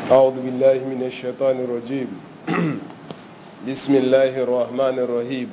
أعوذ بالله من الشيطان الرجيم بسم الله الرحمن الرحيم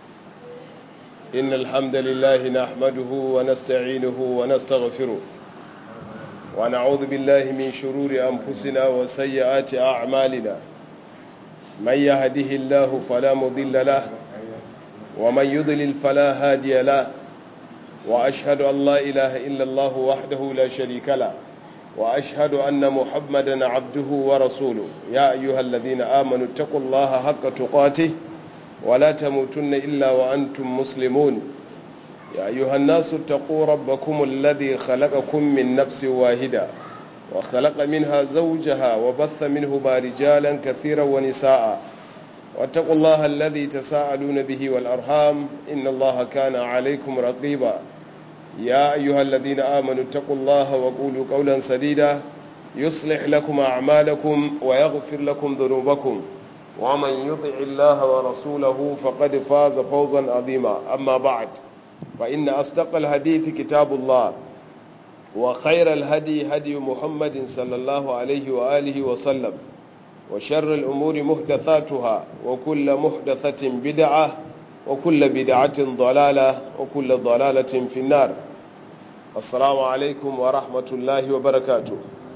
إن الحمد لله نحمده ونستعينه ونستغفره ونعوذ بالله من شرور أنفسنا وسيئات أعمالنا من يهده الله فلا مضل له ومن يضلل فلا هادي له وأشهد أن لا إله إلا الله وحده لا شريك له وأشهد أن محمدا عبده ورسوله يا أيها الذين آمنوا اتقوا الله حق تقاته ولا تموتن إلا وأنتم مسلمون يا أيها الناس اتقوا ربكم الذي خلقكم من نفس واحدة وخلق منها زوجها وبث منهما رجالا كثيرا ونساء واتقوا الله الذي تساءلون به والأرحام إن الله كان عليكم رقيبا يا أيها الذين آمنوا اتقوا الله وقولوا قولا سديدا يصلح لكم أعمالكم ويغفر لكم ذنوبكم ومن يطع الله ورسوله فقد فاز فوزا عظيما أما بعد فإن أصدق الحديث كتاب الله وخير الهدي هدي محمد صلى الله عليه وآله وسلم وشر الأمور محدثاتها وكل محدثة بدعة وكل بدعة ضلالة وكل ضلالة في النار السلام عليكم ورحمة الله وبركاته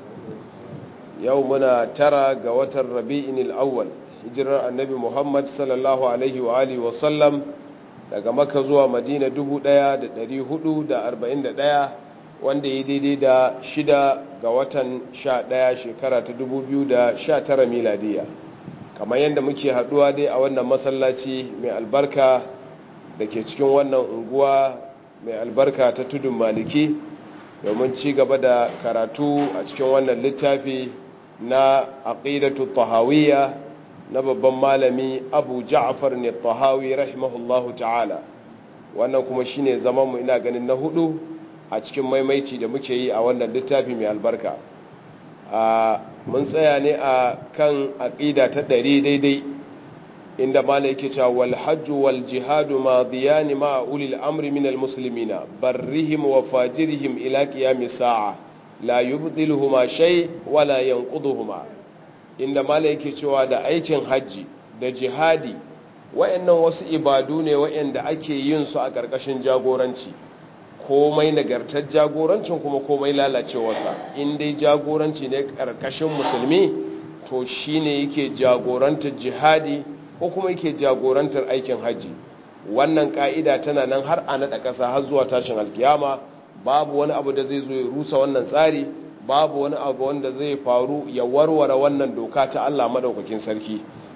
يومنا ترى قوة الربيع الأول hijirar annabi muhammad sallallahu alaihi wa alihi wasallam daga maka zuwa madina 1441 wanda ya daidai da shida ga watan 11 shekara ta 2019 miladiya kamar yadda muke haduwa dai a wannan masallaci mai albarka da ke cikin wannan unguwa mai albarka ta tudun maliki domin ci gaba da karatu a cikin wannan littafi na aqidatu tahawiyya na babban malami abu ja'far ne tahawi rahimahullahu ta'ala wannan kuma shine zaman mu ina ganin na hudu a cikin maimaici da muke yi a wannan littafi mai albarka a mun tsaya ne a kan aqida ta ɗari daidai inda malai yake cewa wal hajju wal jihadu madiyani ma ulil amri min al muslimina barrihim wa fajirihim ila qiyamis sa'a la yubdiluhuma shay wala yanquduhuma inda mala yake cewa da aikin hajji da jihadi wayannan wasu ibadu ne wayanda ake yin su a ƙarƙashin jagoranci komai nagartar jagorancin kuma komai lalacewarsa in dai jagoranci ne ƙarƙashin musulmi to shine yake jagorantar jihadi ko kuma yake jagorantar aikin hajji wannan ka'ida tana nan har a naɗa ƙasa har zuwa tashin alkiyama babu wani abu da zai zo ya rusa wannan tsari babu wani abu wanda zai faru ya warware wannan doka ta Allah madaukakin sarki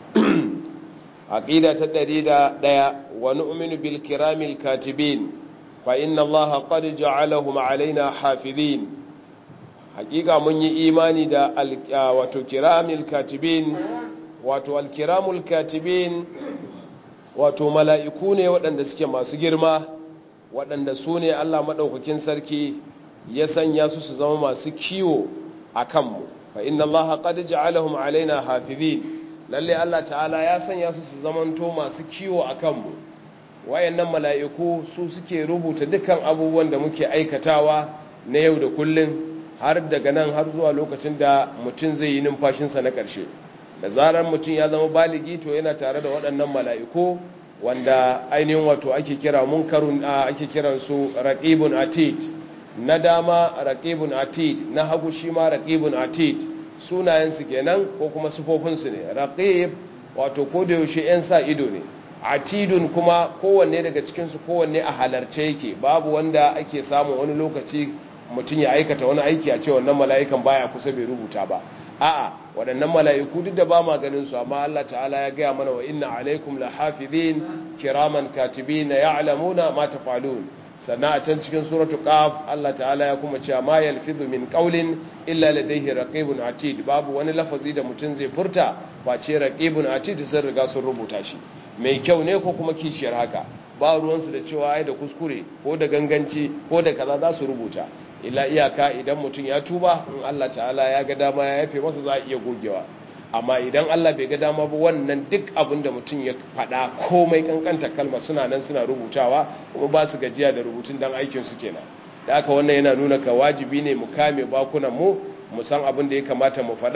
aqida ta 101 wa nu'minu bil kiramil katibin fa inna Allah qad ja'alahum alaina hafizin hakika mun yi imani da wato kiramil katibin wato al kiramul katibin wato mala'iku ne waɗanda suke masu girma waɗanda su ne Allah madaukakin sarki ya sanya su su zama masu kiwo a kanmu fa inna allaha qad ja'alahum alaina hafizin lalle Allah ta'ala ya sanya su su zamanto masu kiwo a kanmu wayannan mala'iku su suke rubuta dukkan abubuwan da muke aikatawa na yau da kullun har daga nan har zuwa lokacin da mutum zai yi numfashinsa na ƙarshe da zarar mutum ya zama baligi to yana tare da waɗannan mala'iku wanda ainihin wato ake kira munkarun ake kiransu raqibun atid na dama raqibun atid na hagu shi ma raqibun atid sunayensu kenan ko kuma sufofinsu ne raqib wato ko da yaushe yan sa ido ne atidun kuma kowanne daga cikinsu kowanne a halarce yake babu wanda ake samun wani lokaci mutum ya aikata wani aiki a ce wannan mala'ikan baya kusa bai rubuta ba a'a waɗannan mala'iku duk da ba ma ganin su amma Allah ta'ala ya gaya mana wa inna alaikum la hafizin kiraman katibin ya'lamuna ma tafalun sannan a can cikin suratu qaf Allah ta'ala ya kuma cewa ma yalfizu min qawlin illa ladayhi raqibun atid babu wani lafazi da mutum zai furta face raqibun atid sun riga sun rubuta shi mai kyau ne ko kuma kishiyar haka ba ruwansu da cewa ai da kuskure ko da ganganci ko da kaza za su rubuta illa iyaka idan mutum ya tuba in Allah ta'ala ya ga dama ya yafe masa za a iya gogewa amma idan Allah bai ga dama ba wannan duk abin da mutum ya faɗa komai kankanta kalma suna nan suna rubutawa kuma ba su gajiya da rubutun dan aikin su kenan da haka wannan yana nuna ka wajibi ne mu kame bakunan mu mu san abin da ya kamata mu faɗa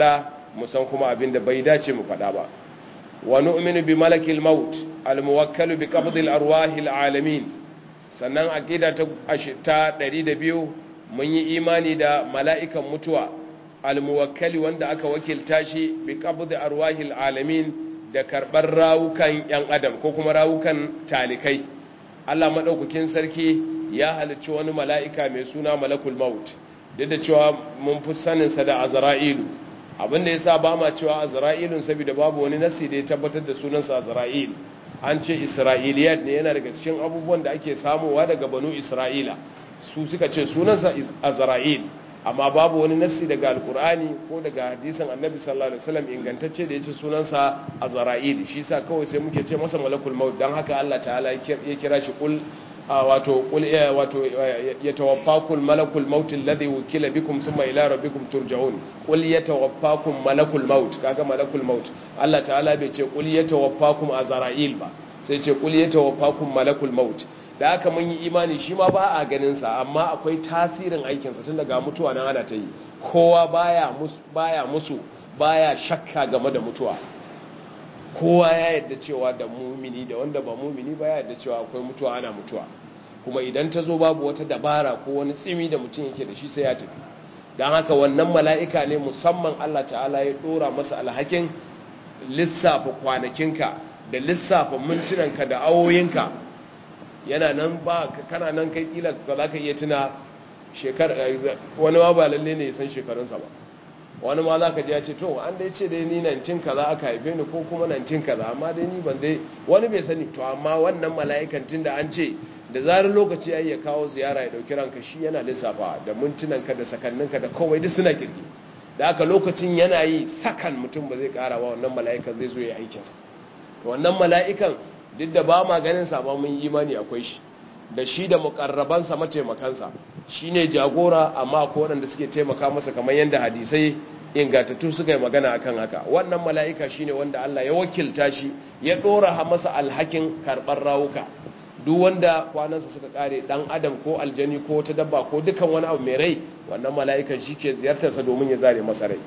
mu san kuma abin da bai dace mu faɗa ba wa nu'minu bi malakil maut al muwakkalu bi qabdil arwahil alamin sannan aqida ta ta 102 mun yi imani da mala'ikan mutuwa al muwakkali wanda aka wakilta shi bi qabdi arwahil alamin da karbar rawukan yan adam ko kuma rawukan talikai Allah madaukakin sarki ya halicci wani mala'ika mai suna malakul maut duk da cewa mun fi saninsa da azra'ilu abinda ya sa ba ma cewa azra'ilun saboda babu wani nasi da ya tabbatar da sunansa azra'il an ce isra'iliyat ne yana daga cikin abubuwan da ake samowa daga banu isra'ila su suka ce sunansa azra'il amma babu wani nasi daga alkur'ani ko daga hadisan annabi sallallahu alaihi wasallam ingantacce da ya ce sunansa azra'il shi sa kawai sai muke ce masa malakul maut dan haka Allah ta'ala ya kira shi kul wato wato yatawaffakum malakul maut alladhi wukila bikum thumma ila rabbikum turja'un qul yatawaffakum malakul maut kaga malakul maut Allah ta'ala bai ce qul yatawaffakum azra'il ba sai ce qul yatawaffakum malakul maut da haka mun yi imani shi ma ba a ganin sa amma akwai tasirin aikin sa tun daga mutuwa nan ana ta yi kowa baya musu baya musu baya shakka game da mutuwa kowa ya yadda cewa da mumini da wanda ba mumini ba ya yadda cewa akwai mutuwa ana mutuwa kuma idan ta zo babu wata dabara ko wani tsimi da mutum yake da shi sai ya tafi don haka wannan mala'ika ne musamman Allah ta'ala ya dora masa alhakin lissafa kwanakinka da lissafa mintunanka da awoyinka yana nan ba kana nan kai kila ba za ka iya tuna shekar wani ma ba lalle ne ya san shekarunsa ba wani ma za ka ji ya ce to an dai ce dai ni nan cin kaza aka haife ni ko kuma nan cin kaza amma dai ni ban dai wani bai sani to amma wannan mala'ikan tun da an ce da zarar lokaci ya ya kawo ziyara ya dauki ranka shi yana lissafa da mintunanka da sakanninka da kowai duk suna kirki da aka lokacin yana yi sakan mutum ba zai kara ba wannan mala'ikan zai zo ya aikinsa to wannan mala'ikan duk da ba ma ganin sa ba mun imani akwai shi da shi da mukarrabansa mataimakansa shi ne jagora amma ko waɗanda suke taimaka masa kamar yadda hadisai ingantattu suka yi magana akan haka wannan mala'ika shi ne wanda Allah ya wakilta shi ya ɗora masa alhakin karɓar rawuka duk wanda kwanansa suka ƙare ɗan adam ko aljani ko wata dabba ko dukan wani abu mai rai wannan mala'ikan shi ke ziyartarsa domin ya zare masa rai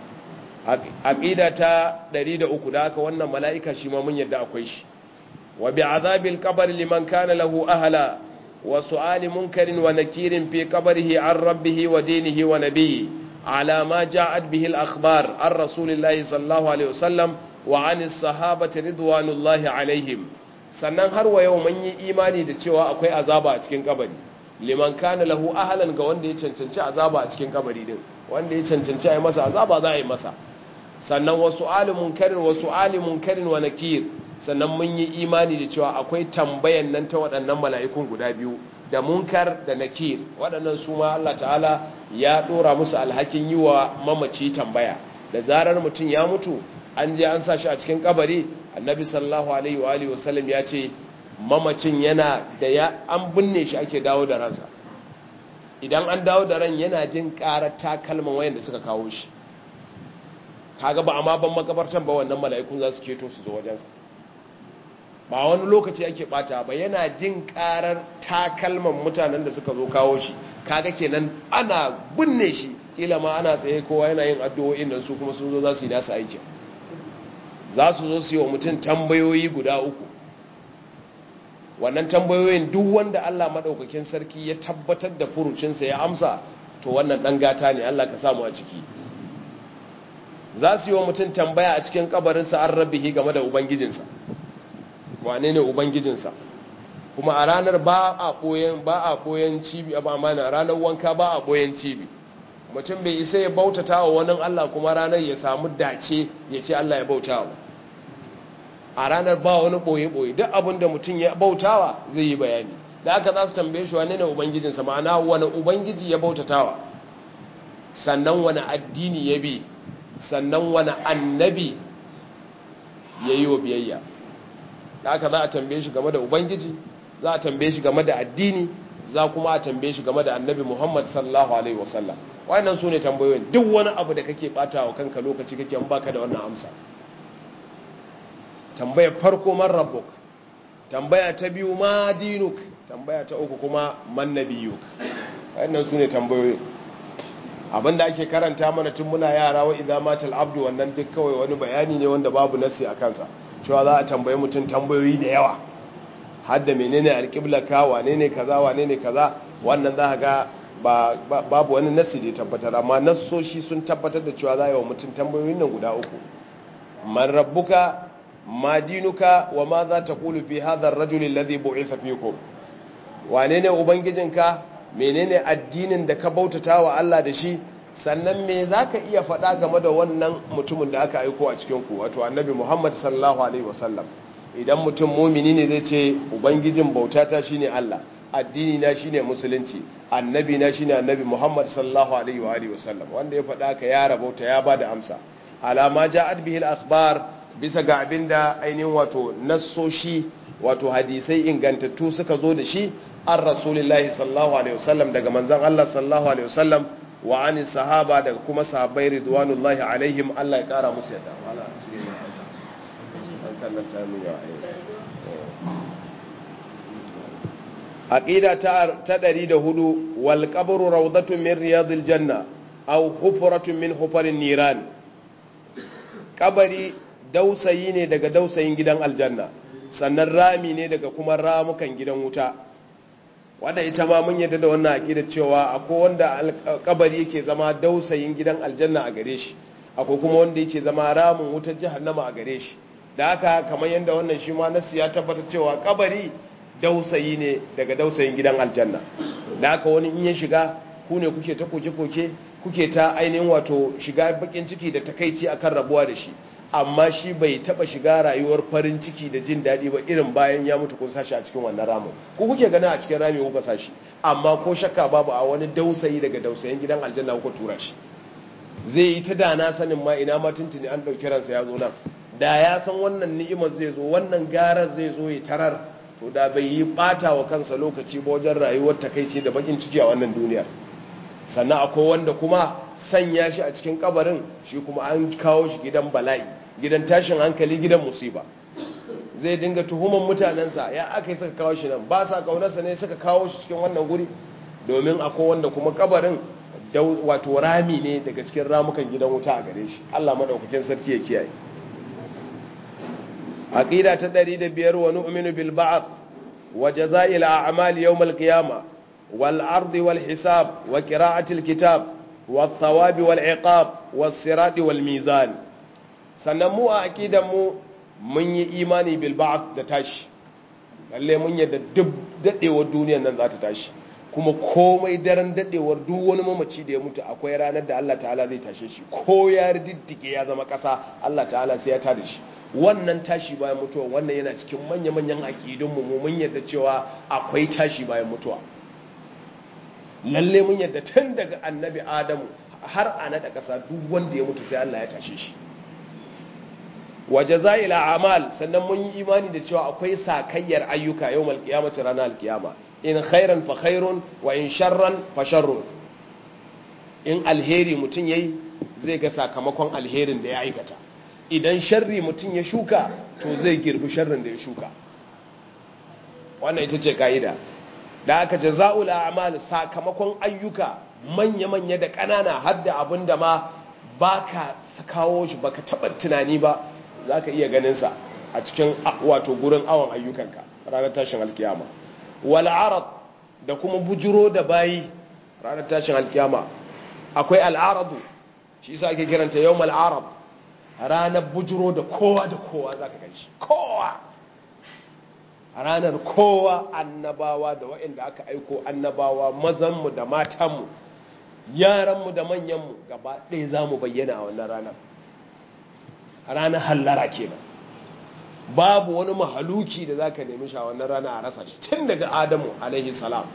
aƙida ta 103 da haka wannan mala'ika shi ma mun yadda akwai shi وبعذاب القبر لمن كان له أهلا وسؤال منكر ونكير في قبره عن ربه ودينه ونبيه على ما جاءت به الأخبار عن رسول الله صلى الله عليه وسلم وعن الصحابة رضوان الله عليهم sannan har wa yau mun yi imani da cewa akwai azaba a cikin kabari liman kana lahu ahlan ga wanda ya cancanci azaba a cikin kabari din wanda ya cancanci a yi masa azaba za a yi masa sannan wasu alimun karin wasu alimun karin wa nakir sannan mun yi imani da cewa akwai tambayan nan ta waɗannan mala'ikun guda biyu da munkar da nakir waɗannan su ma Allah ta'ala ya ɗora musu alhakin yi wa mamaci tambaya da zarar mutum ya mutu an je an sa shi a cikin kabari annabi sallallahu alaihi wa alihi wasallam ya ce mamacin yana da ya an binne shi ake dawo da ransa idan an dawo da ran yana jin ƙarar takalman wayanda suka kawo shi kaga ba amma ban makabartan ba wannan mala'ikun za su keto su zo wajensa ba wani lokaci ake bata ba yana jin karar takalman mutanen da suka zo kawo shi kaga kenan ana binne shi kila ma ana tsaye kowa yana yin addu'o'in nan su kuma sun zo za su yi nasu aiki za su zo su yi wa mutum tambayoyi guda uku wannan tambayoyin duk wanda Allah madaukakin sarki ya tabbatar da furucinsa ya amsa to wannan dan gata ne Allah ka samu a ciki za su yi wa mutum tambaya a cikin kabarinsa an rabbihi game da ubangijinsa wane ne ubangijinsa kuma a ranar ba a koyan ba a koyan cibi a bamana ranar wanka ba a koyan cibi mutum bai isa ya bautata wa wani Allah kuma ranar ya samu dace ya ce Allah ya bautawa a ranar ba wani boye-boye duk abin da mutum ya bautawa zai yi bayani da aka za su tambaye shi wane ne ubangijinsa ma'ana wani ubangiji ya bautatawa sannan wani addini ya bi sannan wani annabi ya yi wa biyayya da aka za a tambaye shi game da ubangiji za a tambaye shi game da addini za kuma a tambaye shi game da annabi muhammad sallallahu alaihi wasallam wannan su ne tambayoyin duk wani abu da kake bata wa kanka lokaci kake an baka da wannan amsa tambayar farko man rabbuk tambaya ta biyu ma dinuk tambaya ta uku kuma man nabiyuk wannan su ne tambayoyin abinda ake karanta mana tun muna yara wa idza matal abdu wannan duk kawai wani bayani ne wanda babu nasi a kansa cewa za a tambaye mutum tambayoyi da yawa har da menene alqiblaka wane ne kaza wane ne kaza wannan za ga ba babu wani nasi da ya tabbatar amma nassoshi sun tabbatar da cewa za a yi wa mutum tambayoyin nan guda uku man rabbuka ma dinuka wa ma za ta kulu fi hadha ar-rajul alladhi bu'itha fikum wane ne ubangijinka menene addinin da ka bautata wa Allah da shi sannan me zaka iya faɗa game da wannan mutumin da aka aiko a cikin ku wato annabi Muhammad sallallahu alaihi wasallam idan mutum mumini ne zai ce ubangijin bautata shine Allah addini na shine musulunci annabi na shine annabi Muhammad sallallahu alaihi wa alihi wasallam wanda ya faɗa ka ya rabauta ya bada amsa alama ja'at bihi al-akhbar bisa ga abinda ainihin wato nassoshi wato hadisai ingantattu suka zo da shi an rasulillahi sallallahu alaihi wasallam daga manzon Allah sallallahu alaihi wasallam wa ani sahaba daga kuma sahabbai ridwanullahi alaihim Allah ya kara musu yadda wala cire an kallata min ya aqida ta ta 104 wal qabru rawdatun min riyadil janna aw hufratun min hufarin niran kabari dausayi ne daga dausayin gidan aljanna sannan rami ne daga kuma ramukan gidan wuta wanda ita ma mun yadda da wannan aqida cewa akwai wanda kabari yake zama dausayin gidan aljanna a gare shi akwai kuma wanda yake zama ramin wutar jahannama a gare shi da haka kamar yadda wannan shi ma nasu ya tabbata cewa kabari dausayi ne daga dausayin gidan aljanna da haka wani in ya shiga ku ne kuke ta koke-koke kuke ta ainihin wato shiga bakin ciki da takaici akan rabuwa da shi amma shi bai taba shiga rayuwar farin ciki da jin daɗi ba irin bayan ya mutu kun sashi a cikin wannan ramin ku kuke gana a cikin rami kuka sashi amma ko shakka babu a wani dausayi daga dausayin gidan aljanna kuka tura shi zai yi ta dana sanin ma ina ma tuntuni an ɗauki ransa ya zo nan da ya san wannan ni'imar zai zo wannan garar zai zo ya tarar to da bai yi ɓata wa kansa lokaci ba wajen rayuwar takaici da bakin ciki a wannan duniyar sannan akwai wanda kuma sanya shi a cikin kabarin shi kuma an kawo shi gidan bala'i gidan tashin hankali gidan musiba zai dinga tuhuman mutanensa ya aka yi suka kawo shi nan ba sa kaunarsa ne suka kawo shi cikin wannan guri domin akwai wanda kuma kabarin wato rami ne daga cikin ramukan gidan wuta a gare shi Allah madaukakin sarki ya kiyaye aqida ta 105 wa nu'minu bil ba'th wa jazaa'il a'mal yawm al qiyamah wal ardi wal hisab wa qira'atil kitab wal thawabi wal iqab was sirati wal mizan sannan mu a aqidan mu mun yi imani bil ba'th da tashi lalle mun yadda duk dadewar duniyar nan za ta tashi kuma komai daren dadewar duk wani mamaci da ya mutu akwai ranar da Allah ta'ala zai tashe shi ko ya diddike ya zama kasa Allah ta'ala sai ya tada shi wannan tashi bayan mutuwa wannan yana cikin manya-manyan aƙidunmu mu mun yadda cewa akwai tashi bayan mutuwa lalle mun yadda tun daga annabi adamu har a naɗa ƙasa duk wanda ya mutu sai Allah ya tashe shi waje za'ila amal sannan mun yi imani da cewa akwai sakayyar ayyuka yau malkiyamata ranar alkiyama in khairan fa khairun wa in sharran fa sharrun in alheri mutum yayi zai ga sakamakon alherin da ya aikata idan sharri mutum ya shuka to zai girbi sharrin da ya shuka wannan ita ce ka'ida da aka jaza'ul a'mal sakamakon ayyuka manya-manya da ƙanana har da abin da ma baka kawo shi baka taɓa tunani ba za ka iya ganinsa a cikin wato gurin awon ayyukanka ranar tashin alkiyama wal arad da kuma bujiro da bayi ranar tashin alkiyama akwai al'aradu shi yasa ake kiranta yawmal arad ranar bujiro da kowa da kowa za ka ganshi kowa ranar kowa annabawa da waɗanda aka aiko annabawa mazanmu da matanmu yaranmu da manyanmu gaba ɗaya za mu bayyana a wannan ranar ranar hallara kenan babu wani mahaluki da za ka nemi shi a wannan rana a rasa shi tun daga adamu alaihi salam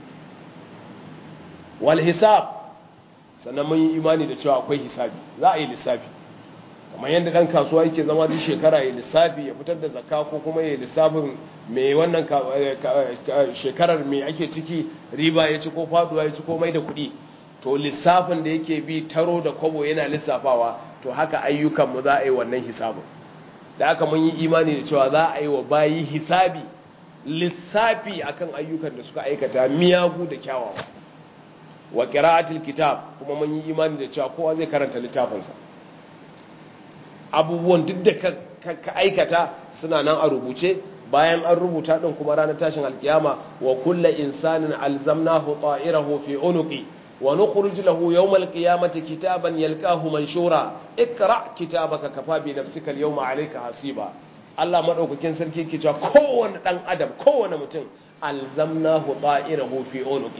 wal hisab sannan mun yi imani da cewa akwai hisabi za a yi lissafi kamar yadda ɗan kasuwa yake zama duk shekara ya lissafi ya fitar da zakka ko kuma ya lissafin mai wannan shekarar mai ake ciki riba ya ci ko faduwa ya ci ko mai da kuɗi to lissafin da yake bi taro da kwabo yana lissafawa to haka ayyukanmu za a yi wannan hisabin da aka mun yi imani da cewa za a yi wa bayi hisabi lissafi akan ayyukan da suka aikata miyagu da kyawawa wa qira'atil kitab kuma mun yi imani da cewa kowa zai karanta littafinsa abubuwan duk da ka aikata suna nan a rubuce bayan an rubuta din kuma ranar tashin alkiyama wa kullu insanin alzamnahu ta'irahu fi unuqi wa nukhruj lahu yawmal qiyamati kitaban yalqahu manshura ikra kitabaka kafa bi nafsika al-yawma alayka hasiba Allah madaukakin sarki ke cewa kowanne dan adam kowanne mutum alzamnahu ta'irahu fi unuqi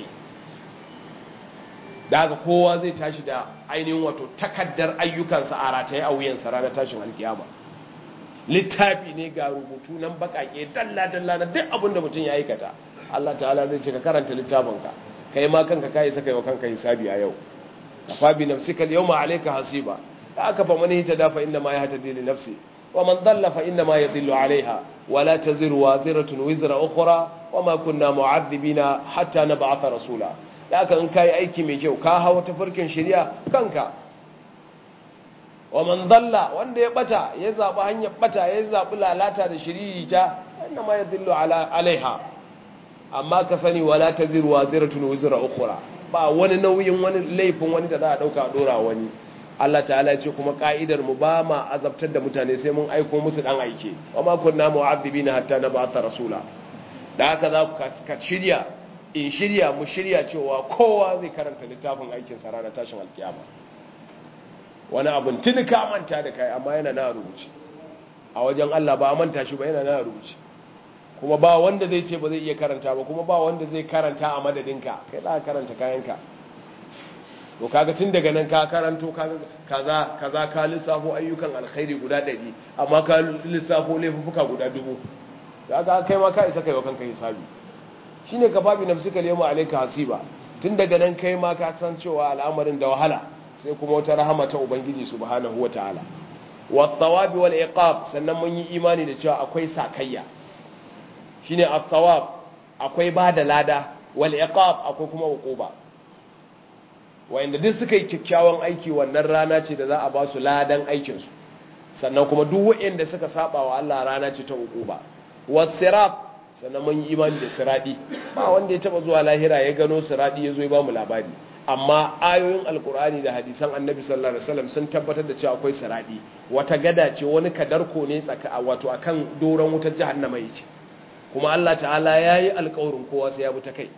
daga kowa zai tashi da ainihin wato takaddar ayyukansa a rataye a wuyansa ranar tashin alkiyama littafi ne ga rubutu nan bakake dalla-dalla na duk abin da mutum ya aikata Allah ta'ala zai ce ka karanta littafinka kai ma kanka kai saka wa kanka hisabi a yau kafa bi nafsika al-yawma alayka hasiba da aka fa man hita dafa inna ma yahtadi li nafsi wa man dalla fa inna ma yadhillu alaiha wa la taziru waziratun wizra ukhra wa ma kunna mu'adhibina hatta nab'atha rasula da aka in kai aiki mai kyau ka hawa tafarkin shari'a kanka wa man dalla wanda ya bata ya zabi hanyar bata ya zabi lalata da shiririta inna ma yadhillu ala alaiha amma ka sani wala taziru waziratun wizra ukhra ba wani nauyin wani laifin wani da za a dauka a dora wani Allah ta'ala ya ce kuma ka'idar mu ba ma azabtar da mutane sai mun aiko musu dan aike wa ma kunna mu'adhibina hatta nab'atha rasula da haka za ka shirya in shirya mu shirya cewa kowa zai karanta littafin aikin sa ranar tashin alkiyama wani abin tuni ka manta da kai amma yana na rubuce a wajen Allah ba a manta shi ba yana na rubuce kuma ba wanda zai ce ba zai iya karanta ba kuma ba wanda zai karanta a madadinka kai za ka karanta kayanka to kaga tun daga nan ka karanto kaza kaza ka lissafo ayyukan alkhairi guda ɗari amma ka lissafo laifuka guda dubu kaga kai ma ka isa kai wa kanka hisabi shine ka babi nafsika yawma alayka hasiba tun daga nan kai ma ka san cewa al'amarin da wahala sai kuma wata rahama ta ubangiji subhanahu wataala was-sawabi wal iqab sannan mun yi imani da cewa akwai sakayya shine as-sawab akwai bada lada wal iqab akwai kuma uquba wanda duk suka yi kyakkyawan aiki wannan rana ce da za a ba su ladan aikin su sannan kuma duk wanda suka saba wa Allah rana ce ta uquba was-sirat sannan mun yi imani da siradi ba wanda ya taba zuwa lahira ya gano siradi ya zo ya ba mu labari amma ayoyin alkur'ani da hadisan annabi sallallahu alaihi wasallam sun tabbatar da cewa akwai siradi wata gada ce wani kadarko ne tsaka wato akan doron wutar jahannama yake kuma Allah ta'ala yayi alƙawarin kowa sai ya bi ta kai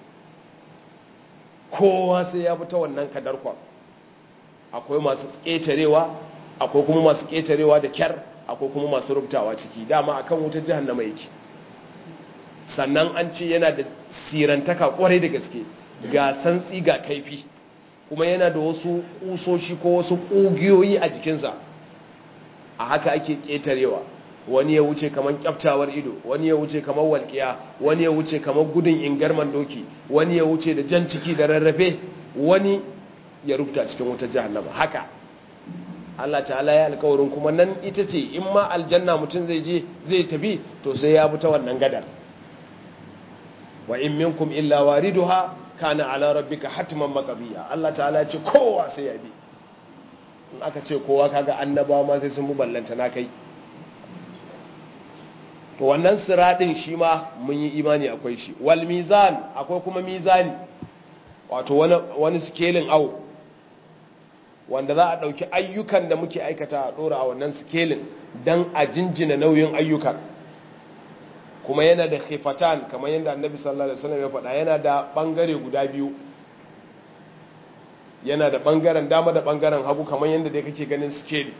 kowa sai ya bi ta wannan kadarkon akwai masu ƙetarewa akwai kuma masu ƙetarewa da kyar akwai kuma masu rubutawa ciki dama akan wutar jahannama yake sannan an ce yana da sirantaka kwarai da gaske ga santsi ga kaifi kuma yana da wasu kusoshi ko wasu ƙugiyoyi a jikinsa a haka ake ƙetarewa wani ya wuce kamar kyaftawar ido wani ya wuce kamar walƙiya wani ya wuce kamar gudun ingarman doki wani ya wuce da jan ciki da rarrafe wani ya rubuta cikin wutar jahannama haka Allah ta'ala ya alƙawarin kuma nan ita ce in ma aljanna mutum zai je zai tafi to sai ya bi ta wannan gadar wa in minkum illa wariduha kana ala rabbika hatman maqdiya Allah ta'ala ce kowa sai ya bi in aka ce kowa kaga annabawa ma sai sun bi ballanta na kai to wannan siradin shi ma mun yi imani akwai shi wal mizan akwai kuma mizani wato wani wani scaling au wanda za a dauki ayyukan da muke aikata a dora a wannan scaling dan a jinjina nauyin ayyukan kuma yana da khifatan kamar yadda annabi sallallahu alaihi wasallam ya faɗa yana da bangare guda biyu yana da bangaren dama da bangaren hagu kamar yadda dai kake ganin scale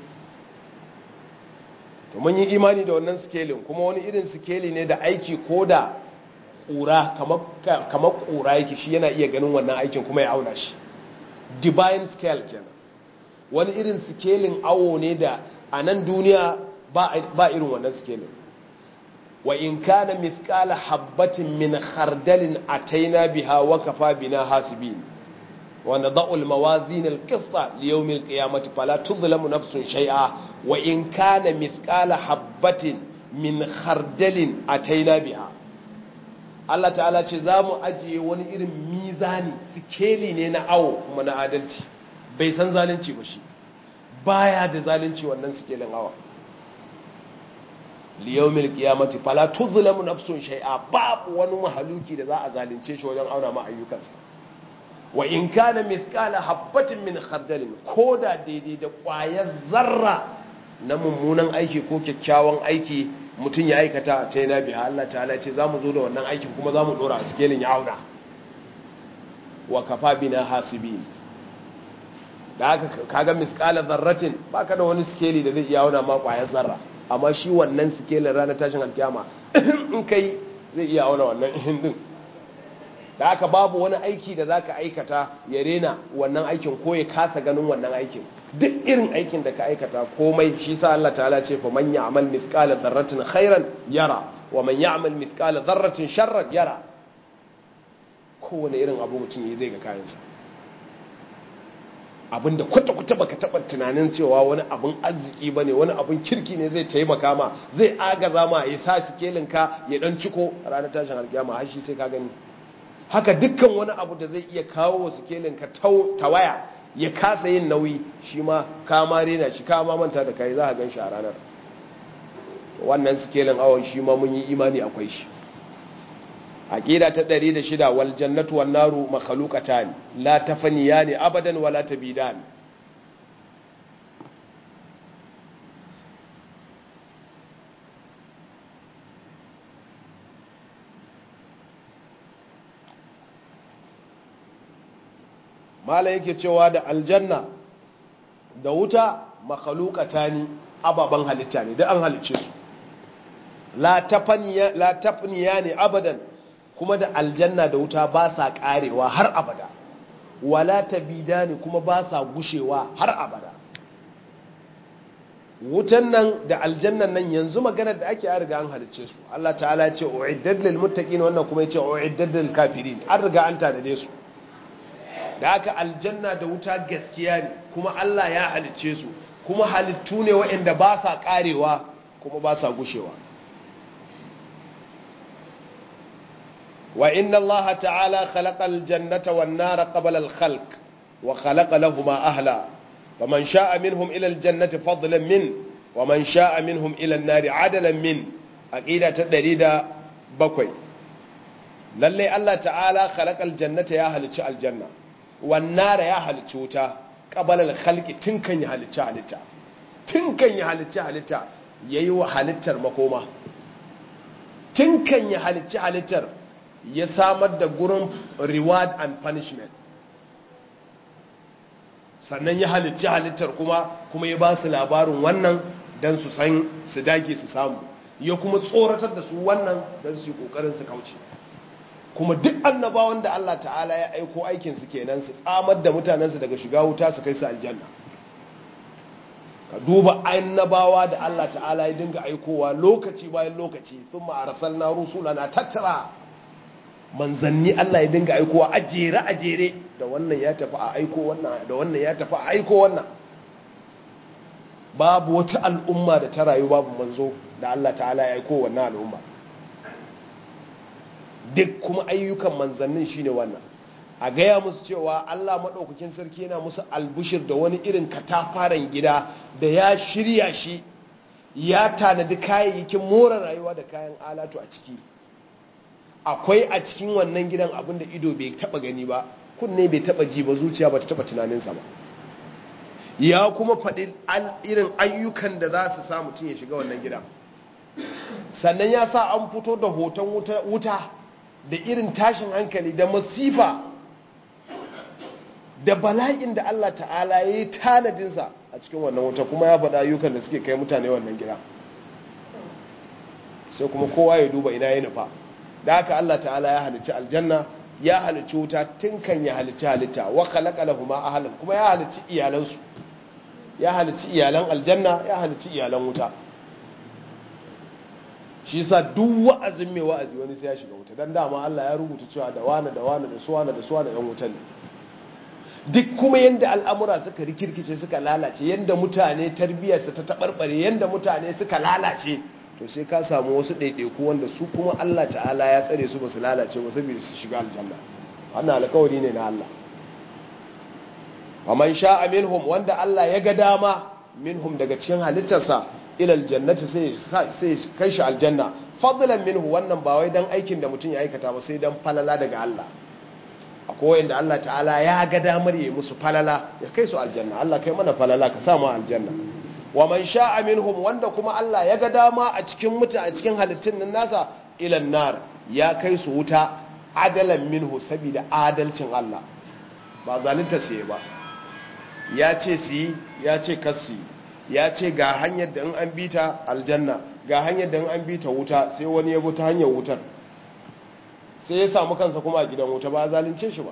to mun yi imani da wannan scaling kuma wani irin scale ne da aiki ko da ƙura kamar ƙura yake shi yana iya ganin wannan aikin kuma ya auna shi divine scale kenan wani irin scaling awo ne da a nan duniya ba irin wannan scaling wa in kana mithqala habatin min khardalin ataina biha wa kafa bina hasibin wa nadau al mawazin al qista li yawm al qiyamati fala tuzlamu nafsun shay'a wa in kana mithqala habatin min khardalin ataina biha Allah ta'ala ce za mu ajiye wani irin mizani sikeli ne na awo kuma na adalci bai san zalunci ba shi baya da zalunci wannan sikelin awa liyawmil qiyamati fala tuzlamu nafsun shay'a babu wani mahaluki da za a zalunce shi wajen auna ma ayyukansa wa in kana mithqala habatin min khardalin koda daidai da ƙwayar zarra na mummunan aiki ko kyakkyawan aiki mutum ya aikata ta yana biya Allah ta'ala ce za mu zo da wannan aikin kuma za mu ɗora a sikelin ya auna wa kafa bina hasibi da haka kaga miskala zarratin ba ka da wani sikeli da zai iya auna ma ƙwayar zarra amma shi wannan sikelin ranar tashin alkiyama in kai zai iya auna wannan ihin din da haka babu wani aiki da zaka aikata ya rena wannan aikin ko ya kasa ganin wannan aikin duk irin aikin da ka aikata komai shi sa Allah ta'ala ce fa man ya'mal mithqala dharratin khairan yara wa man ya'mal mithqala dharratin sharran yara kowane irin abu mutum yi zai ga kayansa abinda kwata-kwata baka taɓa tunanin cewa wani abin arziki ba ne wani abin kirki ne zai taimaka ma zai agaza ma ya sa sikelinka ya ɗan ciko a ranar tashin alkiyama har shi sai ka gani haka dukkan wani abu da zai iya kawo wa sikelinka tawaya ya kasa yin nauyi shi ma kama rena shi kama manta da kai za a gan shi a ranar wannan sikelin awon shi ma mun yi imani akwai shi aqida ta 106 wal jannatu wan naru makhluqatan la tafaniyani abadan wala tabidan mala yake cewa da aljanna da wuta makhluqatani ababan halitta ne da an halice su la tafaniya la tafniya ne abadan kuma da aljanna da wuta ba sa karewa har abada wala tabidani kuma ba sa gushewa har abada wutan nan da aljannan nan yanzu maganar da ake an riga an halice su Allah ta'ala ya ce uiddat lil muttaqin wannan kuma ya ce uiddat lil kafirin an riga an tanade su da aka aljanna da wuta gaskiya ne kuma Allah ya halicce su kuma halittu ne waɗanda ba sa ƙarewa kuma ba sa gushewa wa inna Allah ta'ala khalaqa aljannata wan nara qabla al-khalq wa khalaqa lahumā ahla faman sha'a minhum ila aljannati fadlan min wa man sha'a minhum ila an-nari 'adalan min aqida ta 107 lalle Allah ta'ala khalaqa aljannata ya halicci aljanna wannara ya halicci wuta ƙabalar halki tun kan yi halicci halitta tun kan yi halicci halitta ya yi wa halittar makoma tun kan yi halicci halittar ya samar da gurin reward and punishment sannan ya halicci halittar kuma kuma ya ba su labarin wannan don su san su dage su samu ya kuma tsoratar da su wannan don su yi ƙoƙarin su kauce kuma duk annabawan da Allah ta'ala ya aiko aikinsu kenan su tsamar da mutanensu daga shiga wuta su kai su aljanna ka duba annabawa da Allah ta'ala ya dinga aikowa lokaci bayan lokaci sun ma'arasar na rusula na tattara manzanni Allah ya dinga aikowa a jere a jere da wannan ya tafi a aiko wannan da wannan ya tafi a aiko wannan babu wata al'umma da ta rayu babu manzo da Allah ta'ala ya aiko wannan al'umma duk kuma ayyukan manzannin shine wannan a gaya musu cewa Allah maɗaukakin sarki yana musu albushir da wani irin katafaren gida da ya shirya shi ya tanadi kayayyakin more rayuwa da kayan alatu a ciki akwai a cikin wannan gidan abin da ido bai taba gani ba kunne bai taba ji ba zuciya ba ta taba tunaninsa ba ya kuma faɗi irin ayyukan da za su sa mutum ya shiga wannan gidan sannan ya sa an fito da hoton wuta da irin tashin hankali da masifa da bala'in da Allah ta'ala ya yi tanadinsa a cikin wannan wuta kuma ya faɗa ayyukan da suke kai mutane wannan gida sai kuma kowa ya duba ina ya nufa da haka Allah ta'ala ya halicci aljanna ya halicci wuta tun kan ya halicci halitta wa khalaqa lahum ahlan kuma ya halicci iyalansu ya halicci iyalan aljanna ya halicci iyalan wuta shi sa duk wa'azin mai wa'azi wani sai ya shiga wuta dan dama Allah ya rubuta cewa da wani da wani da suwana da suwana yan wutan ne duk kuma yanda al'amura suka rikirkice suka lalace yanda mutane tarbiyyarsa ta tabarbare yanda mutane suka lalace to sai ka samu wasu ɗaiɗaiku wanda su kuma Allah ta'ala ya tsare su ba su lalace ba saboda su shiga aljanna wannan alkawari ne na Allah wa man sha'a minhum wanda Allah ya ga dama minhum daga cikin halittarsa ila aljannati sai sai kai shi aljanna fadlan minhu wannan ba wai dan aikin da mutum ya aikata ba sai dan falala daga Allah akwai wanda Allah ta'ala ya ga damar yi musu falala ya kai su aljanna Allah kai mana falala ka samu aljanna wa man sha'a minhum wanda kuma Allah ya ga dama a cikin muta a cikin halittun nan nasa ilan nar ya kai su wuta adalan minhu saboda adalcin Allah ba zalunta su ba ya ce su yi ya ce kasi ya ce ga hanyar da in an bita aljanna ga hanyar da in an bita wuta sai wani ya ta hanyar wutar sai ya samu kansa kuma a gidan wuta ba zalunce shi ba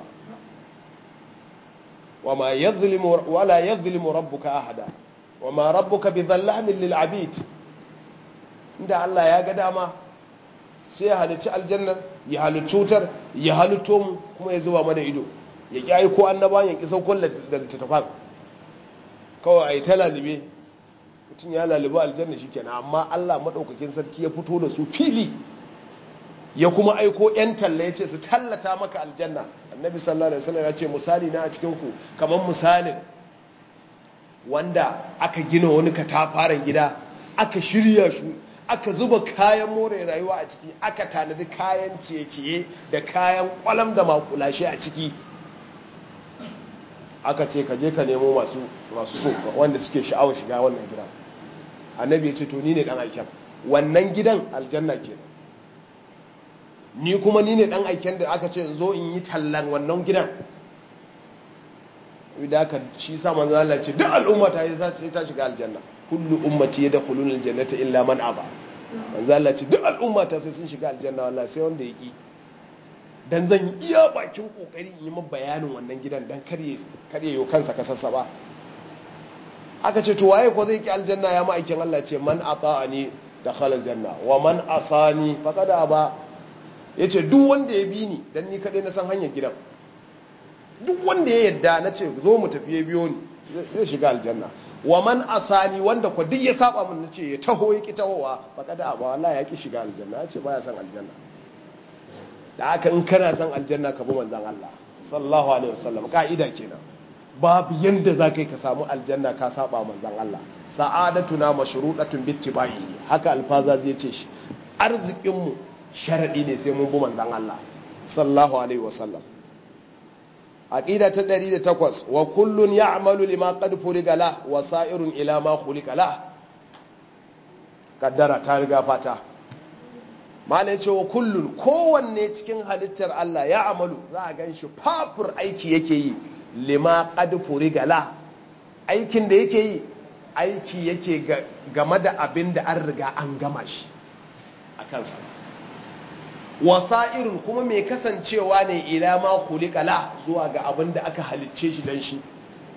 wama yadhlimu wala yadhlimu rabbuka ahada wama rabbuka bidhallamin lil abid inda Allah ya ga dama sai ya halicci aljannar ya halicci wutar ya halitto mu kuma ya zuba mana ido ya ki aiko annaba ya ki saukon da littattafan kawai a yi ta lalube mutum ya lalube aljanna shi kenan amma Allah maɗaukakin sarki ya fito da su fili ya kuma aiko 'yan talla ya ce su tallata maka aljanna annabi sallallahu alaihi wasallam ya ce misali na a cikin ku kamar misalin wanda aka gina wani katafaren gida aka shirya shi aka zuba kayan more rayuwa a ciki aka tanadi kayan ciye-ciye da kayan kwalam da makulashe a ciki aka ce ka je ka nemo masu masu so wanda suke sha'awar shiga wannan gidan annabi ya ce to ni ne dan aiken wannan gidan aljanna kenan ni kuma ni ne dan aiken da aka ce in zo in yi tallan wannan gidan da aka shi sa manzo Allah ce duk al'umma ta yi za ta shiga aljanna kullu ummati yadkhuluna aljannata illa man aba manzo Allah ce duk al'umma ta sai sun shiga aljanna wallahi sai wanda yaki dan zan yi iya bakin kokari in yi min bayanin wannan gidan dan karye karye yo kansa kasassa ba aka ce to waye ko zai ki aljanna ya ma'aikin Allah ce man ata'ani dakhala aljanna wa man asani faqad aba yace duk wanda ya bi ni dan ni kadai na san hanyar gidan duk wanda ya yadda na ce zo mu tafi ya biyo ni zai shiga aljanna wa man asani wanda ko duk ya saba min nace ya taho ya ki tahowa faqad aba wallahi ya ki shiga aljanna yace baya san aljanna da haka in kana san aljanna ka bi manzon Allah sallallahu alaihi wasallam ka'ida kenan babu yanda za ka yi ka samu aljanna ka saba manzan Allah sa'adatuna mashruɗatun bittibai haka alfaza zai ce shi arzikinmu sharadi ne sai mun bi manzan Allah sallallahu alaihi wasallam aqida ta 108 wa kullun ya'malu lima qad furiga la wa sa'irun ila ma khuliqa la kaddara ta riga fata mala yace wa kullun kowanne cikin halittar Allah ya amalu za a ganshi fafur aiki yake yi lima qad furigala aikin da yake yi aiki yake game da abin da an riga an gama shi a kansa wasa'irun kuma mai kasancewa ne ila ma kulikala zuwa ga abin da aka halicce shi dan shi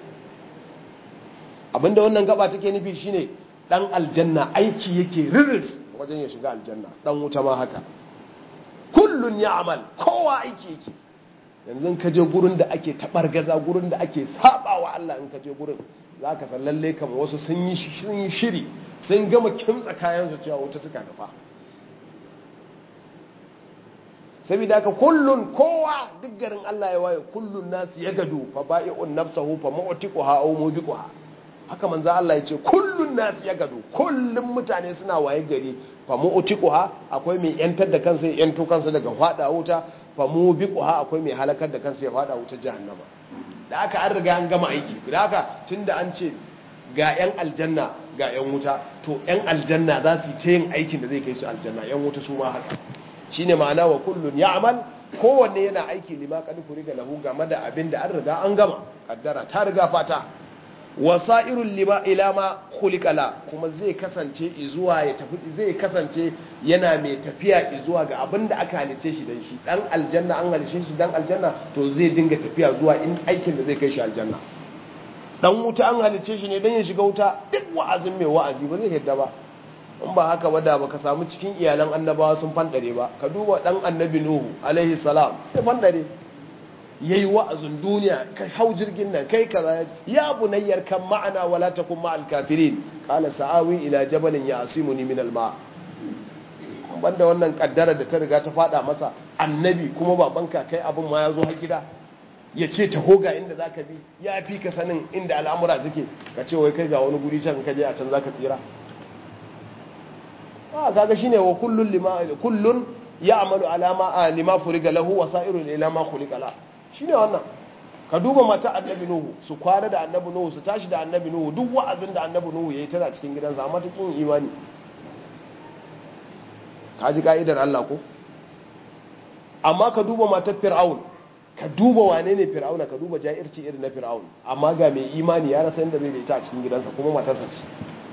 abin da wannan gaba take nufi shine dan aljanna aiki yake riris wajen ya shiga aljanna dan wuta ma haka kullun ya'mal kowa aiki yake yanzu ka je gurin da ake gaza gurin da ake saba wa Allah in ka je gurin za ka san lalle kama wasu sun yi shiri sun gama kimtsa kayan su cewa wuta suka nufa saboda haka kullun kowa duk garin Allah ya waye kullun nasu ya gado fa ba'i'un nafsahu fa mu'tiquha aw mubiquha haka manzo Allah ya ce kullun nasu ya gado kullun mutane suna waye gari fa mu'tiquha akwai mai yantar da kansa ya yanto kansa daga fada wuta fa mubiquha akwai mai halakar da kansa ya fada wuta jahannama da aka an riga an gama aiki da haka tunda an ce ga yan aljanna ga yan wuta to yan aljanna za su ta yin aikin da zai kai su aljanna yan wuta su ma haka shine ma'ana wa kullun ya'mal kowanne yana aiki lima qad furiga lahu game da abin da an riga an gama kaddara ta riga fata wasa'irul lima ila ma khuliqala kuma zai kasance izuwa ya tafi zai kasance yana mai tafiya izuwa ga abin da aka halice shi dan shi dan aljanna an halice shi dan aljanna to zai dinga tafiya zuwa in aikin da zai kai shi aljanna dan wuta an halice shi ne dan ya shiga wuta duk wa'azin mai wa'azi ba zai yadda ba in ba haka ba da baka samu cikin iyalan annabawa sun fandare ba ka duba dan annabi nuhu alaihi salam ya fandare yayi wa'azin duniya kai hau jirgin nan kai kaza ya bunayyar kan ma'ana wala takun ma'al kafirin qala sa'awi ila jabalin ya'simuni min al-ma banda wannan kaddara da ta riga ta fada masa annabi kuma babanka kai abin ma ya zo har gida ya ce ta hoga inda zaka bi ya fi ka sanin inda al'amura suke ka ce wai kai ga wani guri can ka je a can zaka tsira a kaga shine wa kullun lima kullun ya'malu ala ma lima furiga lahu wa sa'irun ila ma khuliqa la shine wannan ka duba mata annabi nuhu su kwana da annabi nuhu su tashi da annabi nuhu duk wa'azin da annabi nuhu yayi tana cikin gidansa amma ta kin imani ka ji ka'idar Allah ko amma ka duba matar fir'aun ka duba wane ne fir'auna ka duba ja'irci irin na fir'aun amma ga mai imani ya rasa inda zai da ita a cikin gidansa kuma matarsa ce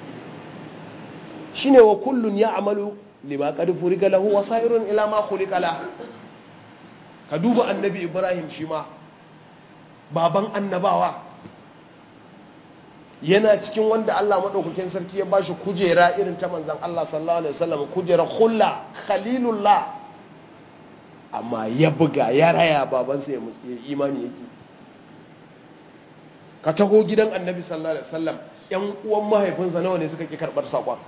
shine wa kullun ya'malu lima qad furiga lahu wa sa'irun ila ma khuliqa la ka duba annabi ibrahim shi ma baban annabawa yana cikin wanda Allah madaukakin sarki ya bashi kujera irin ta manzon Allah sallallahu alaihi wasallam kujera khulla khalilullah amma ya buga ya raya babansa ya musu imani yake ka taho gidan annabi sallallahu alaihi wasallam yan uwan mahaifinsa nawa ne suka ki karbar sakon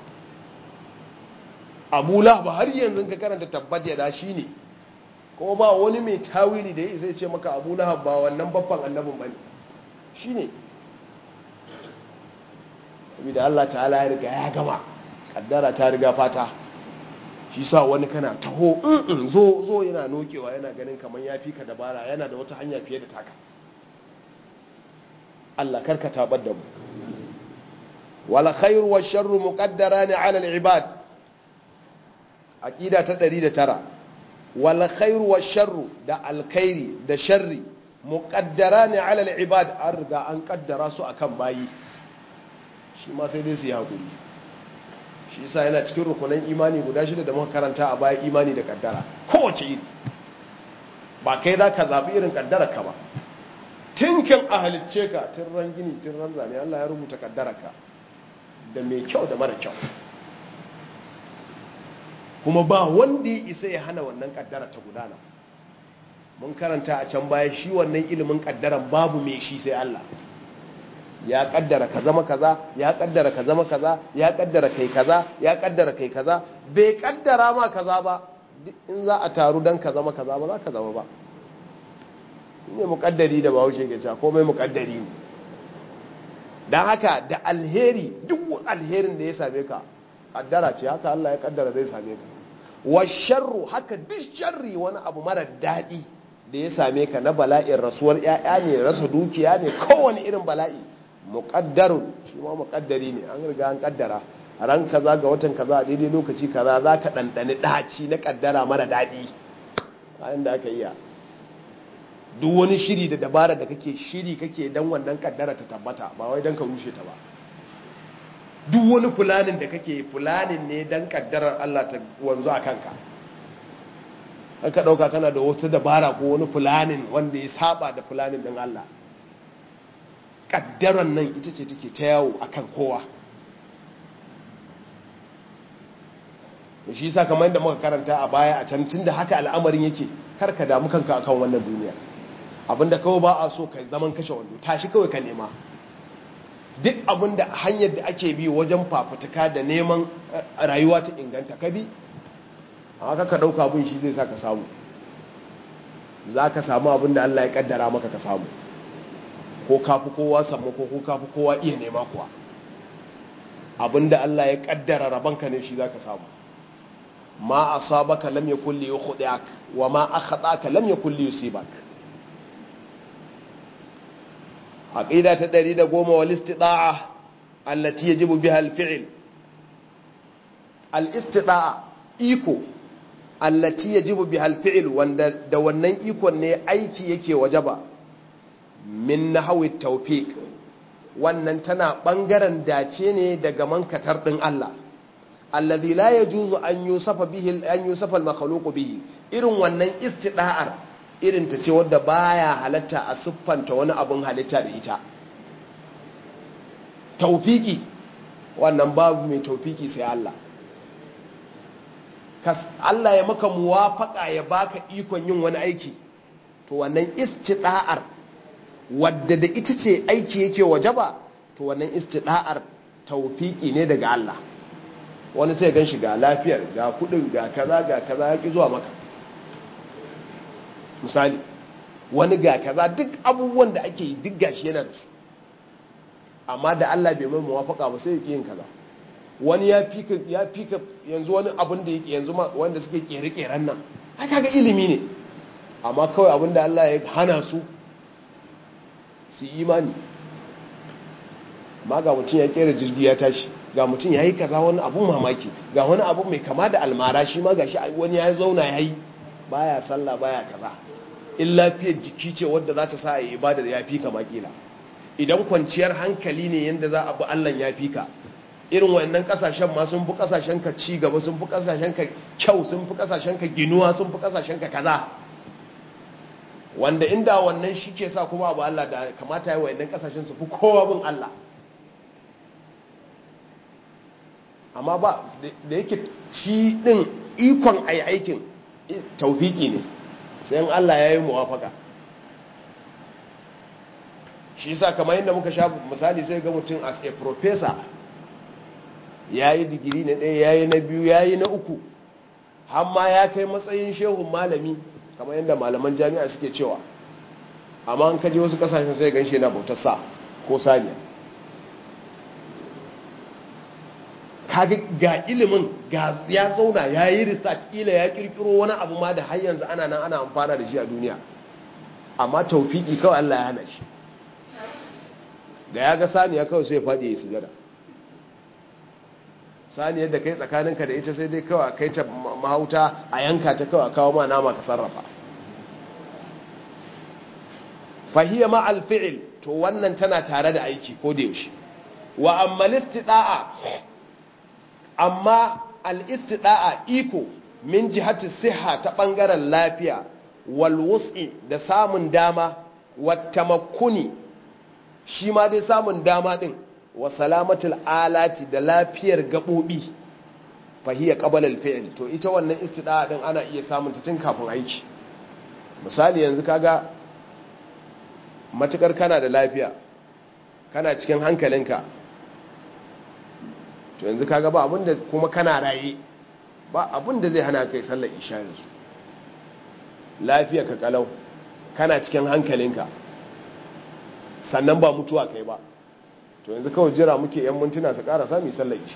abu lahab har yanzu ka karanta tabbat ya da shi ne kuma ba wani mai tawili da ya zai ce maka abu lahab ba wannan babban annabin bane shi ne saboda Allah ta'ala ya riga ya gama kaddara ta riga fata shi sa wani kana taho in zo zo yana nokewa yana ganin kamar ya fi ka dabara yana da wata hanya fiye da taka Allah karka tabar da mu wala khairu wa sharru muqaddarani ala al-ibad aqida ta 109 wala khairu wa sharru da alkhairi da sharri muqaddarani ala al-ibad an riga an kaddara su akan bayi shi ma sai dai su yi hakuri shi yasa yana cikin rukunan imani guda shida da muka karanta a baya imani da kaddara kowace iri ba kai za ka zaɓi irin kaddara ka ba tinkin a halicce ka tun ran gini tun ran zane Allah ya rubuta kaddara ka da mai kyau da mara kyau kuma ba wanda ya isa ya hana wannan kaddara ta gudana mun karanta a can baya shi wannan ilimin kaddaran babu mai shi sai Allah ya kaddara ka zama kaza ya kaddara ka zama kaza ya kaddara kai kaza ya kaddara kai kaza bai kaddara ma kaza ba in za a taru dan ka zama kaza ba za ka zama ba ne mukaddari da bahaushe ke cewa komai mukaddari ne dan haka da alheri duk alherin da ya same ka kaddara ce haka Allah ya kaddara zai same ka wa sharru haka duk sharri wani abu mara daɗi da ya same ka na bala'in rasuwar 'ya'ya ne rasa dukiya ne kowane irin bala'i muƙaddarun shi ma muƙaddari ne an riga an ƙaddara a ran kaza ga watan kaza a daidai lokaci kaza za ka ɗanɗani ɗaci na ƙaddara mara daɗi bayan da aka iya duk wani shiri da dabara da kake shiri kake don wannan ƙaddara ta tabbata ba wai don ka rushe ta ba duk wani fulanin da kake fulanin ne don ƙaddarar Allah ta wanzu a kanka an ka ɗauka kana da wata dabara ko wani fulanin wanda ya saba da fulanin don Allah kaddaran nan ita ce take ta yawo akan kowa shi sa kamar yadda muka karanta a baya a can tun da haka al'amarin yake kar ka damu kanka akan wannan duniya abinda kawai ba a so ka zaman kashe wando tashi kawai ka nema duk abinda hanyar da ake bi wajen fafutuka da neman rayuwa ta inganta ka bi haka ka ɗauka abin shi zai sa ka samu za ka samu abinda Allah ya kaddara maka ka samu ko kafi kowa samu ko kafi kowa iya nema kuwa abinda Allah ya kaddara rabanka ne shi zaka samu ma asabaka lam yakul li yukhdiak wa ma akhataka lam yakul li yusibak aqida ta 110 wal istida'a allati yajibu biha al fi'l al istida'a iko allati yajibu biha al fi'l wanda da wannan ikon ne aiki yake wajaba min nahawi tawfiq wannan tana bangaren dace ne daga mankatar din Allah alladhi la yajuzu an yusafa bihi an yusafa al-makhluq bihi irin wannan istida'ar irin ta ce wadda baya halatta a siffanta wani abun halitta da ita tawfiki wannan babu mai tawfiki sai Allah kas Allah ya maka muwafaka ya baka ikon yin wani aiki to wannan istida'ar wadda da ita ce aiki yake wajaba to wannan istida'ar tawfiki ne daga Allah wani sai gan shi ga lafiyar ga kudin ga kaza ga kaza ya ki zuwa maka misali wani ga kaza duk abubuwan da ake yi duk gashi yana da su amma da Allah bai mai muwafaka ba sai yake yin kaza wani ya fika ya fika yanzu wani abin da yake yanzu wanda suke kere-keren nan ai kaga ilimi ne amma kawai abinda Allah ya hana su su imani ma ga mutum ya kera jirgi ya tashi ga mutum ya yi kaza wani abun mamaki ga wani abu mai kama da almara shi ma ga shi wani ya zauna ya yi baya sallah baya kaza in lafiyar jiki ce wadda za ta sa a yi ibadar ya fi ka makila idan kwanciyar hankali ne yadda za a bi Allah ya fi ka irin wannan kasashen ma sun fi kasashen ka ci gaba sun fi kasashen ka kyau sun fi kasashen ka ginuwa sun fi kasashen ka kaza wanda inda wannan shi ke sa kuma abu Allah da kamata yi wannan kasashen su fi kowa bin Allah amma ba da yake shi din ikon ayi aikin taufiki ne sai Allah ya yi muwafaka shi sa kamar yadda muka sha misali sai ga mutum as a professor ya yi digiri na ɗaya ya yi na biyu ya yi na uku hamma ya kai matsayin shehun malami kamar yadda malaman jami'a suke cewa amma an kaje wasu kasashen sai gan shi na bautar sa ko saniya kaga ga ilimin ga ya zauna ya yi research ila ya kirkiro wani abu ma da har yanzu ana nan ana amfana da shi a duniya amma taufiki kawai Allah ya hana shi da ya ga saniya kawai sai ya faɗi ya yi sujada saniyar da kai tsakaninka da ita sai dai kawai kai ta mahauta a yanka ta kawai kawo ma nama ka sarrafa fahiyya ma alfi'il to wannan tana tare da aiki ko da yaushe wa amma listida'a amma al-istida'a iko min jihati siha ta bangaren lafiya wal wus'i da samun dama wat tamakkuni shi ma dai samun dama din wa salamatul alati da lafiyar gabobi fahiya qabala al-fi'l to ita wannan istida'a din ana iya samun ta tun kafin aiki misali yanzu kaga matukar kana da lafiya kana cikin hankalinka to yanzu kaga ba abinda kuma kana raye ba abinda zai hana kai sallar isha yanzu lafiya ka kalau kana cikin hankalinka sannan ba mutuwa kai ba to yanzu kawai jira muke yan mintuna su ƙara sami sallar isha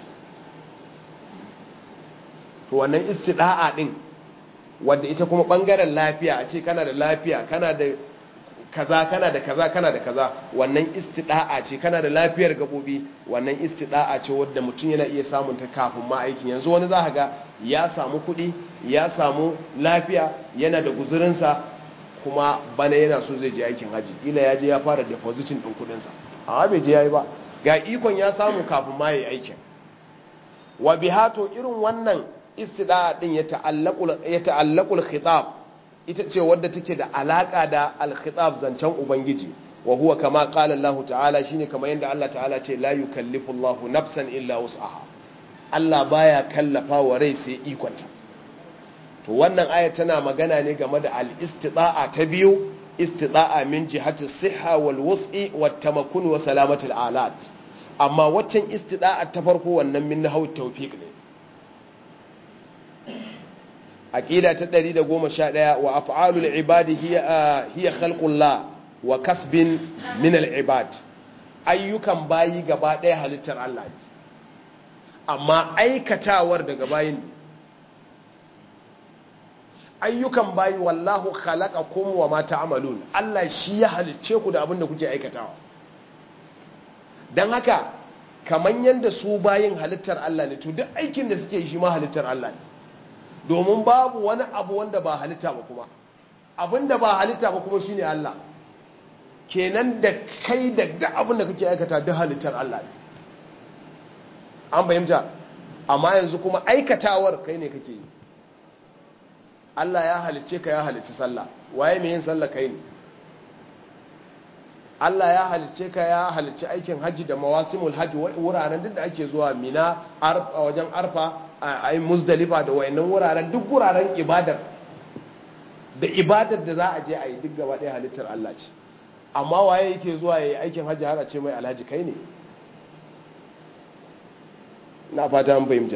to wannan istida'a din wadda ita kuma bangaren lafiya a ce kana da lafiya kana da kaza kana da kaza kana da kaza wannan istida'a ce kana da lafiyar gabobi wannan istida'a ce wadda mutum yana iya samun ta kafin ma aikin yanzu wani za ga ya samu kuɗi ya samu lafiya yana da guzurinsa kuma bana yana so zai je aikin haji ila ya je ya fara depositin ɗin kuɗinsa amma bai je ya yi ba ga ikon ya samu kafin ma ya yi aikin wa bihato irin wannan istida'a din ya ta'allaqul khitab ita ce wadda take da alaka da al-khitab zancen ubangiji wa huwa kama qala Allah ta'ala shine kamar yanda Allah ta'ala ce la yukallifu Allah nafsan illa wus'aha Allah baya kallafa wa rai sai ikonta to wannan aya tana magana ne game da al-istida'a ta biyu istida'a min jihati sihha wal wus'i wat tamakkun wa salamatul alat amma waccan istida'a ta farko wannan min nahwu tawfiq ne aqida ta 111 wa af'alul ibadi hiya hiya khalqullah wa kasbin min al-ibad ayyukan bayi gaba ɗaya halittar Allah ne amma aikatawar daga bayin ayyukan bayi wallahu khalaqakum wa ma ta'malun Allah shi ya halicce ku da abin da kuke aikatawa dan haka kaman yanda su bayin halittar Allah ne to duk aikin da suke yi shi ma halittar Allah ne domin babu wani abu wanda ba halitta ba kuma abinda ba halitta ba kuma shine Allah kenan da kai da duk abin da kake aikata duk halittar Allah ne an fahimta amma yanzu kuma aikatawar kai ne kake yi Allah ya halicce ka ya halicci sallah waye mai yin sallah kai ne Allah ya halicce ka ya halicci aikin haji da mawasimul haji wuraren duk da ake zuwa mina a wajen arfa a yi muzdalifa da wayannan wuraren duk wuraren ibadar da ibadar da za a je a yi duk gaba ɗaya halittar Allah ce amma waye yake zuwa ya yi aikin hajji har a ce mai alhaji kai ne na fata an fahimta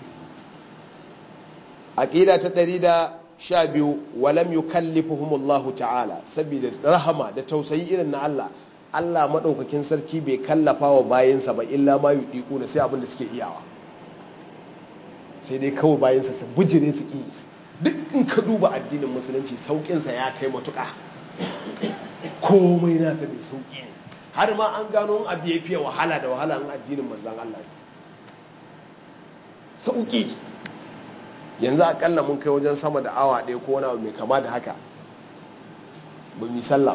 aqida ta ɗari da sha biyu walam yukallifuhumullahu ta'ala saboda rahama da tausayi irin na Allah Allah madaukakin sarki bai kallafa wa bayinsa ba illa ma yudiku na sai abin da suke iyawa sai dai kawai bayansa su bujire su ƙi duk in ka duba addinin musulunci sauƙinsa ya kai matuƙa komai nasa mai sauƙi ne har ma an gano abu ya fiye wahala da wahala in addinin manzan Allah sauƙi yanzu akalla mun kai wajen sama da awa ɗaya ko wani abu mai kama da haka ba mu sallah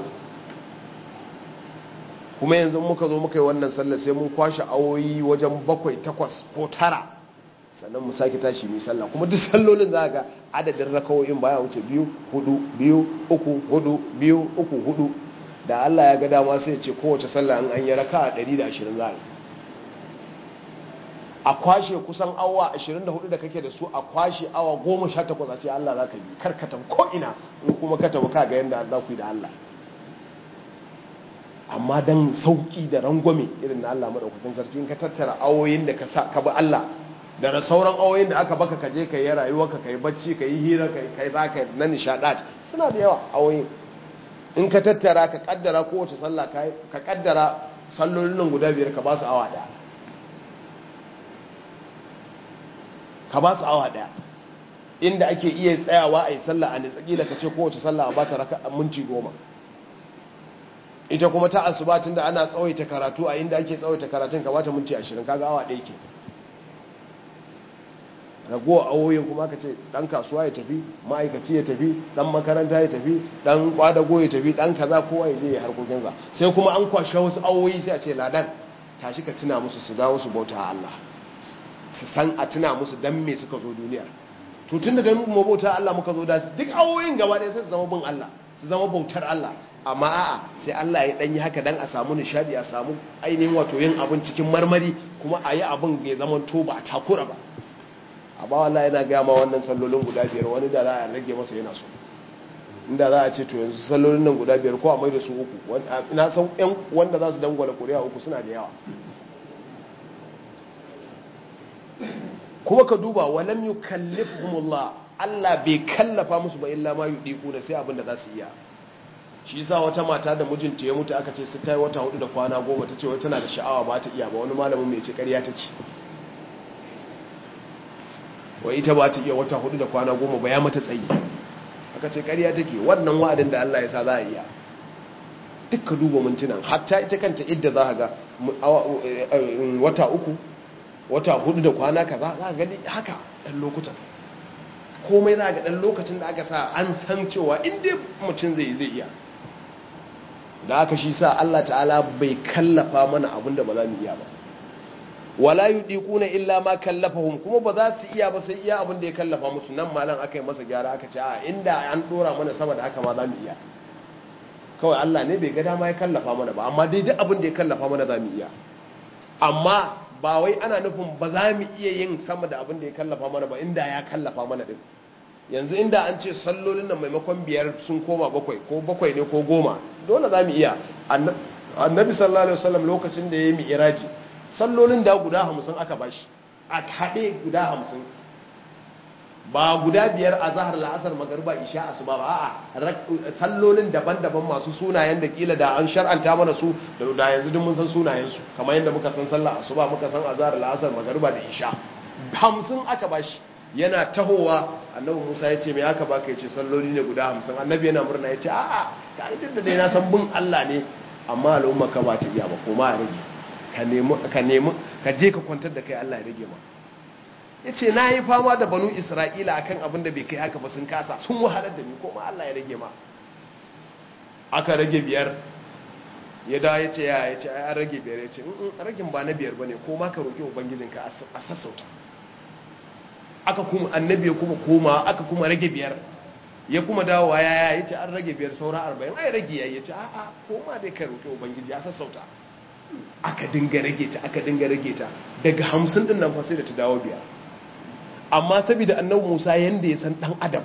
kuma yanzu muka zo muka yi wannan sallah sai mun kwashe awoyi wajen bakwai takwas ko tara sannan mu sake tashi mai sallah kuma duk sallolin za ga adadin rakawoyin baya wuce biyu hudu biyu uku hudu biyu uku hudu da Allah ya ga dama sai ce kowace sallah an yi raka a 120 za a kwashe kusan awa 24 da kake da su a kwashe awa 18 a ce Allah za ka bi karkatan ko'ina in kuma ka tabi ka ga yadda za ku yi da Allah amma don sauƙi da rangwame irin na Allah maɗaukakin sarki in ka tattara awoyin da ka bi Allah da sauran awoyin da aka baka kaje ka yi rayuwarka ka yi bacci ka yi hira ka yi za ka na nishaɗa suna da yawa awoyin in ka tattara ka kaddara kowace sallah ka kaddara sallolin nan guda biyar ka ba su awa daya ka ba su awa daya inda ake iya tsayawa a yi sallah a nitsakila ka ce kowace sallah a ba ta raka minti goma ita kuma ta asubatin da ana tsawaita karatu a inda ake tsawaita karatun ka bata minti ashirin kaga awa ɗaya ke ragowa awoyin kuma ka ce ɗan kasuwa ya tafi ma'aikaci ya tafi ɗan makaranta ya tafi ɗan kwadago ya tafi ɗan kaza kowa ya je ya harkokinsa sai kuma an kwashe wasu awoyi sai a ce ladan tashi ka tuna musu su dawo su bauta Allah su san a tuna musu dan me suka zo duniyar to tunda dan mu bauta Allah muka zo da duk awoyin gaba ɗaya sai su zama bin Allah su zama bautar Allah amma a'a sai Allah ya dan yi haka dan a samu nishadi a samu ainihin wato yin abin cikin marmari kuma a yi abin ya zama to ba a takura ba amma wallahi yana gaya ma wannan sallolin guda biyar wani da za a rage masa yana so inda za a ce to yanzu sallolin nan guda biyar ko a mai da su uku na san yan wanda za su dangwala kuri'a uku suna da yawa kuma ka duba walam yukallifuhumullah Allah bai kallafa musu ba illa ma yudiku da sai abin da za su iya shi yasa wata mata da mijinta ya mutu aka ce su tayi wata hudu da kwana goma ta ce wai tana da sha'awa ba ta iya ba wani malamin mai ce ƙarya take wai ita ba ta iya wata hudu da kwana goma ba ya mata tsayi aka ce ƙarya take wannan wa'adin da Allah ya sa za a iya dukka duba mintunan hatta ita kanta idda za ga wata uku wata hudu da kwana kaza za ga haka ɗan lokutan komai za ga ɗan lokacin da aka sa an san cewa inda mutum zai zai iya da aka shi sa Allah ta'ala bai kallafa mana abin da ba za mu iya ba wala yudiquna illa ma kallafahum kuma ba za su iya ba sai iya abin da ya kallafa musu nan malam aka yi masa gyara aka ce a inda an dora mana sama da haka ma za mu iya kawai Allah ne bai ga dama ya kallafa mana ba amma dai duk abin da ya kallafa mana za mu iya amma ba wai ana nufin ba za mu iya yin sama da abin da ya kallafa mana ba inda ya kallafa mana din yanzu inda an ce sallolin nan maimakon biyar sun koma bakwai ko bakwai ne ko goma dole za mu iya annabi sallallahu alaihi wasallam lokacin da ya yi mi'iraji sallolin da guda hamsin aka bashi a haɗe guda hamsin ba guda biyar a zahar la'asar magarba isha asuba ba a sallolin daban-daban masu sunayen da kila da an shar'anta mana su da yanzu duk mun san sunayensu kamar yadda muka san sallah asuba muka san azhar la'asar magarba da isha hamsin aka bashi yana tahowa annabi musa ya ce mai aka baka ya ce salloli ne guda hamsin annabi yana murna ya ce a'a ka idan da dai na san bin allah ne amma al'umma ka ba ta iya ba kuma a rage ka nemi ka je ka kwantar da kai Allah ya rage ma ya ce na yi fama da banu isra'ila akan abin da bai kai haka ba sun kasa sun wahalar da ni ko ma Allah ya rage ma aka rage biyar ya dawo ya ce ya ya ce an rage biyar ya ce ragin ba na biyar ba ne ko ma ka roƙi ubangijinka a sassauta aka kuma annabi ya kuma koma aka kuma rage biyar ya kuma dawowa ya ya ce an rage biyar saura arba'in ai rage ya ya ce a'a ko ma dai ka roƙi ubangiji a sassauta aka dinga rage ta aka dinga rage ta daga hamsin din nan fa sai da ta dawo biyar amma saboda annabi Musa yanda ya san dan adam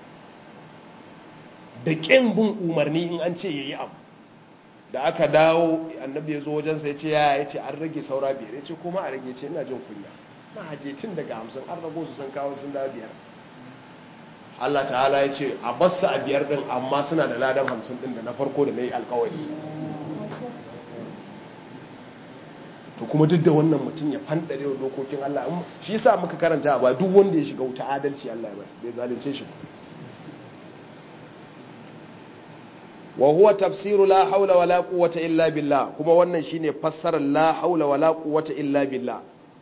da kin bin umarni in an ce yayi abu da aka dawo annabi ya zo wajen sa ya ce ya ya ce an rage saura biyar ya ce kuma a rage ce ina jin kunya na haje tun daga hamsin an rago su san kawo sun dawo biyar Allah ta'ala ya ce a basu a biyar din amma suna da ladan hamsin din da na farko da na yi alkawari to to kuma duk da wannan mutum ya fandare wa dokokin Allah shi yasa muka karanta ba duk wanda ya shiga wuta adalci Allah ya bai bai zalunce shi ba wa huwa tafsiru la haula wala quwwata illa billah kuma wannan shine fassarar la haula wala quwwata illa billah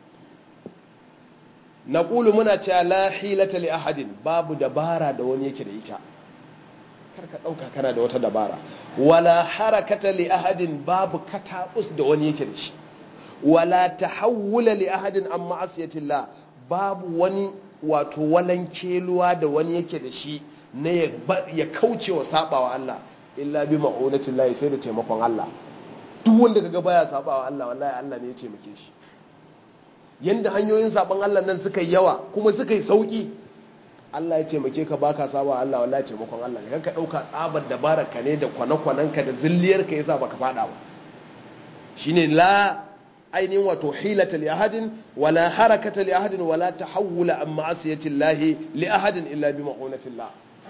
naqulu muna cewa la hilata li ahadin babu dabara da wani yake da ita karka dauka kana da wata dabara wala harakata li ahadin babu katabus da wani yake da shi wala tahawula li ahadin an ma'asiyatillah babu wani wato walankeluwa da wani yake da shi na ya kauce wa sabawa Allah illa bi ma'unatin lahi sai da taimakon Allah duk wanda kaga baya sabawa Allah wallahi Allah ne ya taimake shi yanda hanyoyin saban Allah nan suka yawa kuma suka yi sauki Allah ya taimake ka baka sabawa Allah wallahi taimakon Allah ne kanka dauka tsabar dabarar ka ne da kwana-kwanan ka da zilliyar ka yasa baka fada ba shine la ainihin wato hilata li ahadin wala harakata li ahadin wala tahawula an ma'asiyati llahi li ahadin illa bi ma'unatillah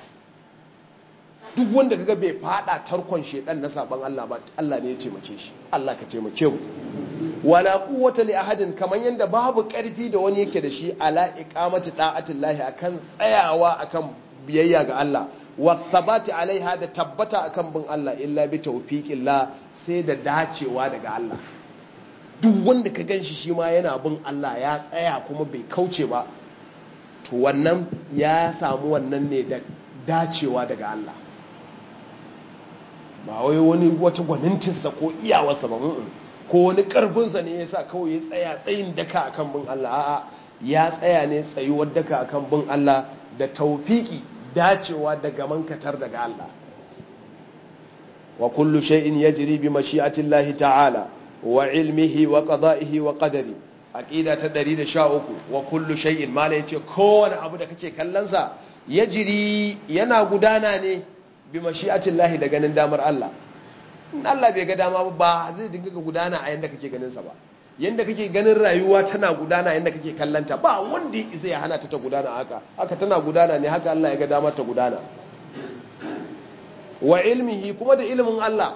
duk wanda kaga bai fada tarkon shedan na saban Allah ba Allah ne ya taimake shi Allah ka taimake mu wala quwwata li ahadin kaman yanda babu karfi da wani yake da shi ala iqamati da'atillahi akan tsayawa akan biyayya ga Allah wa thabati alaiha da tabbata akan bin Allah illa bi tawfiqillah sai da dacewa daga Allah duk wanda ka ganshi shi ma yana bin Allah ya tsaya kuma bai kauce ba to wannan ya samu wannan ne da dacewa daga Allah ba wai wani wata gwanintinsa ko iyawarsa ba ko wani karfinsa ne ya sa kawai ya tsaya tsayin daka akan bin Allah a'a ya tsaya ne tsayuwar daka akan bin Allah da taufiki dacewa daga mankatar daga Allah wa kullu shay'in yajri bi mashi'ati Allah ta'ala wa ilmihi wa qada'ihi wa qadari aqida ta 113 wa kullu shay'in mala yace kowane abu da kake kallon sa yajri yana gudana ne bi mashi'atin lahi da ganin damar Allah in Allah bai ga dama ba zai dinga gudana a yanda kake ganin sa ba yanda kake ganin rayuwa tana gudana yanda kake kallanta ba wanda zai hana ta ta gudana haka haka tana gudana ne haka Allah ya ga dama ta gudana wa ilmihi kuma da ilimin Allah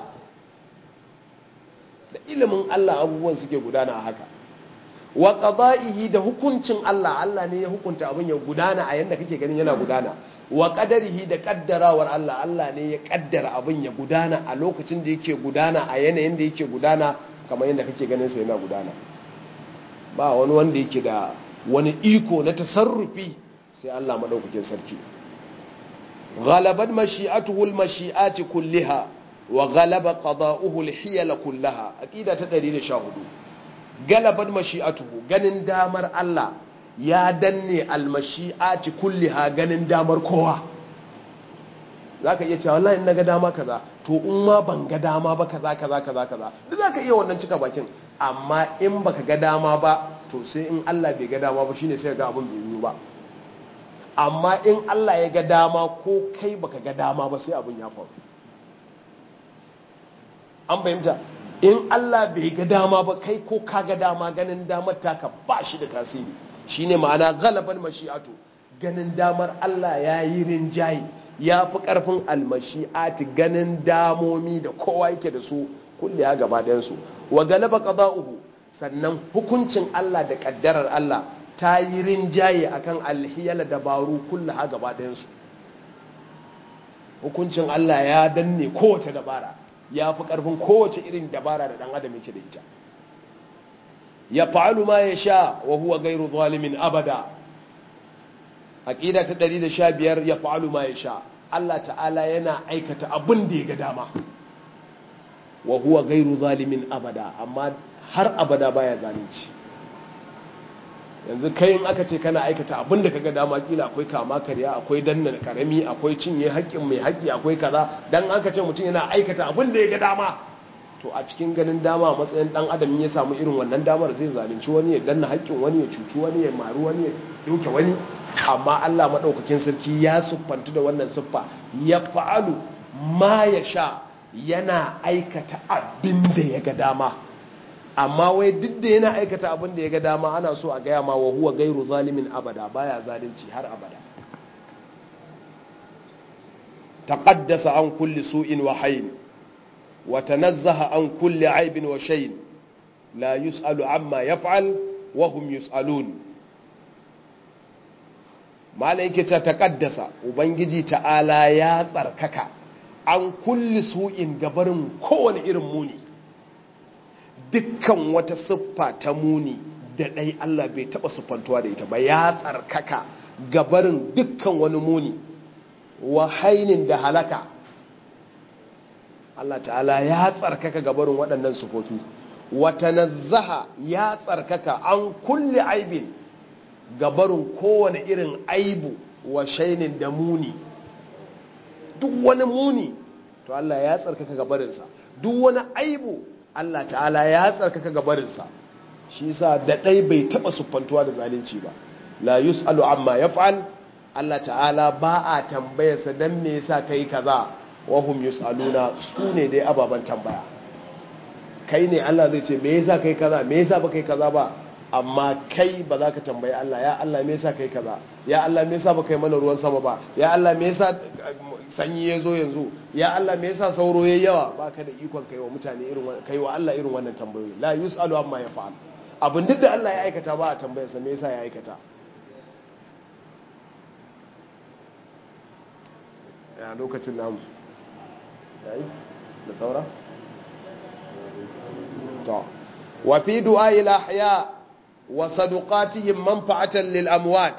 da ilimin Allah abubuwan suke gudana haka wa qada'ihi da hukuncin Allah Allah ne ya hukunta abin ya gudana a yanda kake ganin yana gudana wa qadarihi da kaddarawar Allah Allah ne ya kaddara abin ya gudana a lokacin da yake gudana a yanayin da yake gudana kamar yanda kake ganin sa yana gudana ba wani wanda yake da wani iko na tasarrufi sai Allah madaukakin sarki ghalabat mashi'atuhu al-mashi'ati kulliha wa ghalaba qada'uhu al-hiyal kullaha aqida ta 114 galabar mashi'atuhu ganin damar Allah ya danne almashi'ati kulliha ganin damar kowa zaka iya cewa wallahi in naga dama kaza to in ma ban ga dama ba kaza kaza kaza kaza duk zaka iya wannan cika bakin amma in baka ga dama ba to sai in Allah bai ga dama ba shine sai ga abin bai yi ba amma in Allah ya ga dama ko kai baka ga dama ba sai abin ya faru an fahimta in Allah bai ga dama ba kai ko ka ga dama ganin damar taka ba shi da tasiri shine ma'ana galaban mashi'atu ganin damar Allah ya yi rinjaye ya fi ƙarfin almashi'ati ganin damomi da kowa yake da su kulle ya gaba ɗayansu wa galaba qada'uhu sannan hukuncin Allah da ƙaddarar Allah ta yi rinjaye akan alhiyala dabaru kulle ha gaba ɗayansu hukuncin Allah ya danne kowace dabara ya fi ƙarfin kowace irin dabara da ɗan adam yake da ita ya fa'alu ma ya sha wa huwa gairu zalimin abada aƙida ta 115 ya fa'alu ma ya sha Allah ta'ala yana aikata abin da ya ga dama wa huwa gairu zalimin abada amma har abada baya zalunci yanzu kai in aka ce kana aikata abin da kaga dama kila akwai kama karya akwai danna karami akwai cinye haƙƙin mai haƙƙi akwai kaza dan aka ce mutum yana aikata abin da ya ga dama to a cikin ganin dama a matsayin dan adam ya samu irin wannan damar zai zalunci wani ya danna haƙƙin wani ya cuci wani ya maru wani ya doke wani amma Allah madaukakin sarki ya siffantu da wannan siffa ya fa'alu ma ya sha yana aikata abin da ya ga dama amma wai duk da yana aikata abin da ya ga dama ana so a gaya ma wa huwa gairu zalimin abada baya zalunci har abada taqaddasa an kulli su'in wa hayn wa tanazzaha an kulli aibin wa shayn la yus'alu amma yaf'al wa hum yus'alun malai yake ta taqaddasa ubangiji ta'ala ya tsarkaka an kulli su'in gabarin kowane irin muni dukkan wata siffa ta muni da ɗai Allah bai taɓa siffantuwa da ita ba ya tsarkaka gabarin dukkan wani muni wa hainin da halaka Allah ta'ala ya tsarkaka gabarin waɗannan sufofi wata nazzaha ya tsarkaka an kulle aibin gabarin kowane irin aibu wa shainin da muni duk wani muni to Allah ya tsarkaka gabarinsa duk wani aibu Allah ta'ala ya tsarkaka gabarinsa shi sa da ɗai bai taɓa siffantuwa da zalunci ba la yus'alu amma yaf'al Allah ta'ala ba a tambayarsa dan me yasa kai kaza wa hum yus'aluna su ne dai ababan tambaya kai ne Allah zai ce me yasa kai kaza me yasa ba kai kaza ba amma kai ba za ka tambayi Allah ya Allah me yasa kai kaza ya Allah me yasa ba kai mana ruwan sama ba ya Allah me yasa sanyi ya zo yanzu ya Allah me yasa sauro yayi yawa ba ka da ikon kai wa mutane irin kai wa Allah irin wannan tambayoyi la yus'alu amma yaf'al abin duk da Allah ya aikata ba a tambayarsa me yasa ya aikata ya lokacin namu yayi da saura to wa fi du'a'i al-ahya wa sadaqatihim manfa'atan lil amwat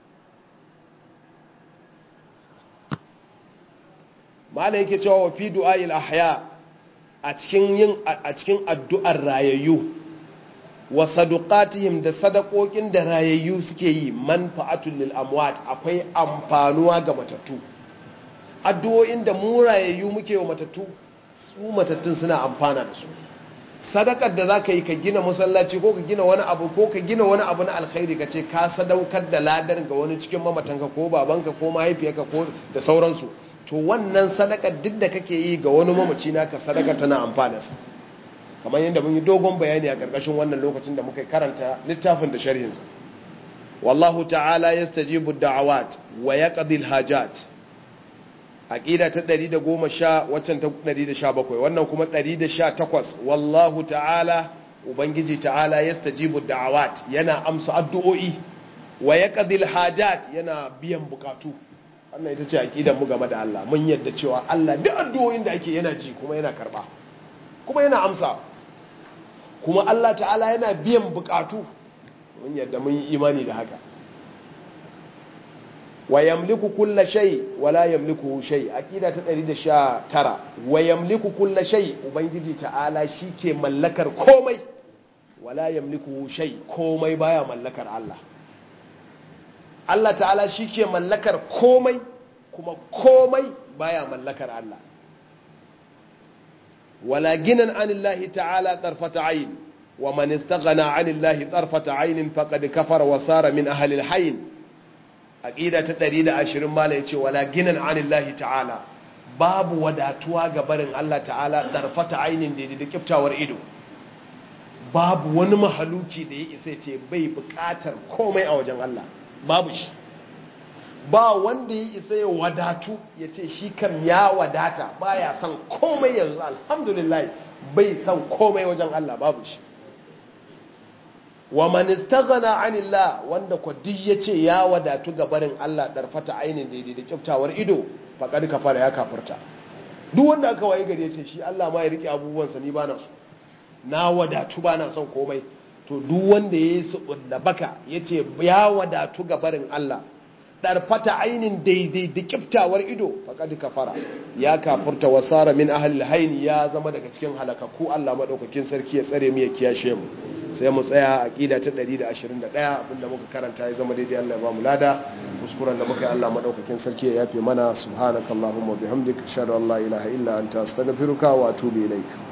malai yake cewa wa fi du'a'i al-ahya a cikin yin a cikin addu'ar rayayyu wa sadaqatihim da sadakokin da rayayyu suke yi manfa'atul lil amwat akwai amfanuwa ga matattu addu'o'in da mu rayayyu muke wa matattu su matattun suna amfana da su sadakar da zaka yi ka gina masallaci ko ka gina wani abu ko ka gina wani abu na alkhairi ka ce ka sadaukar da ladar ga wani cikin mamatanka ko babanka ko mahaifiyarka ko da sauransu to wannan sadakar duk da kake yi ga wani mamaci naka sadakar tana amfana sa kamar yadda mun yi dogon bayani a ƙarƙashin wannan lokacin da muka karanta littafin da sharhinsa wallahu ta'ala yastajibu da'awat wa yaqdi al-hajat aqida ta 110 waccan ta 117 wannan kuma 118 wallahu ta'ala ubangiji ta'ala yastajibu da'awat yana amsa addu'o'i wa yaqdi al-hajat yana biyan bukatu wannan ita ce aqidar mu game da Allah mun yadda cewa Allah duk addu'o'in da ake yana ji kuma yana karba kuma yana amsa kuma Allah ta'ala yana biyan bukatu mun yadda mun yi imani da haka wa yamliku kulla shay wala yamliku shay aqida ta 119 wa yamliku kulla shay ubangiji ta'ala shike mallakar komai wala yamliku shay komai baya mallakar Allah Allah ta'ala shike mallakar komai kuma komai baya mallakar Allah ولا جنا عن الله تعالى طرفة عين ومن استغنى عن الله طرفة عين فقد كفر وصار من أهل الحين أقيدة تدريد عشر مالا يتي ولا جنا عن الله تعالى باب وداتوا قبرن الله تعالى طرفة عين دي دي كبتا ورئيدو باب ونمحلوكي دي يسيتي بي بكاتر كومي أو جن الله بابش ba wanda ya isa ya wadatu ya ce shi kam ya wadata baya son komai yanzu alhamdulillah bai son komai wajen Allah babu shi wa man istaghna anillah wanda ko duk yace ya wadatu ga barin Allah darfata ainin daidai da kyaftawar ido faqad kafara ya kafirta duk wanda aka waye gari yace shi Allah ma ya rike abubuwan sa ni bana so na wadatu bana son komai to duk wanda yayi su baka yace ya wadatu ga barin Allah ɗarfata ainin daidai da kiftawar ido faƙaɗi kafara ya kafurta wasara min ahal haini ya zama daga cikin halakakku Allah maɗaukakin sarki ya tsare mu ya kiyashe mu sai mu tsaya a ƙida ta 121 abinda muka karanta ya zama daidai Allah ya ba mu lada kuskuren da muka yi Allah maɗaukakin sarki ya yafe mana subhanakallahumma bihamdika ashhadu an la ilaha illa anta astaghfiruka wa atubu ilaik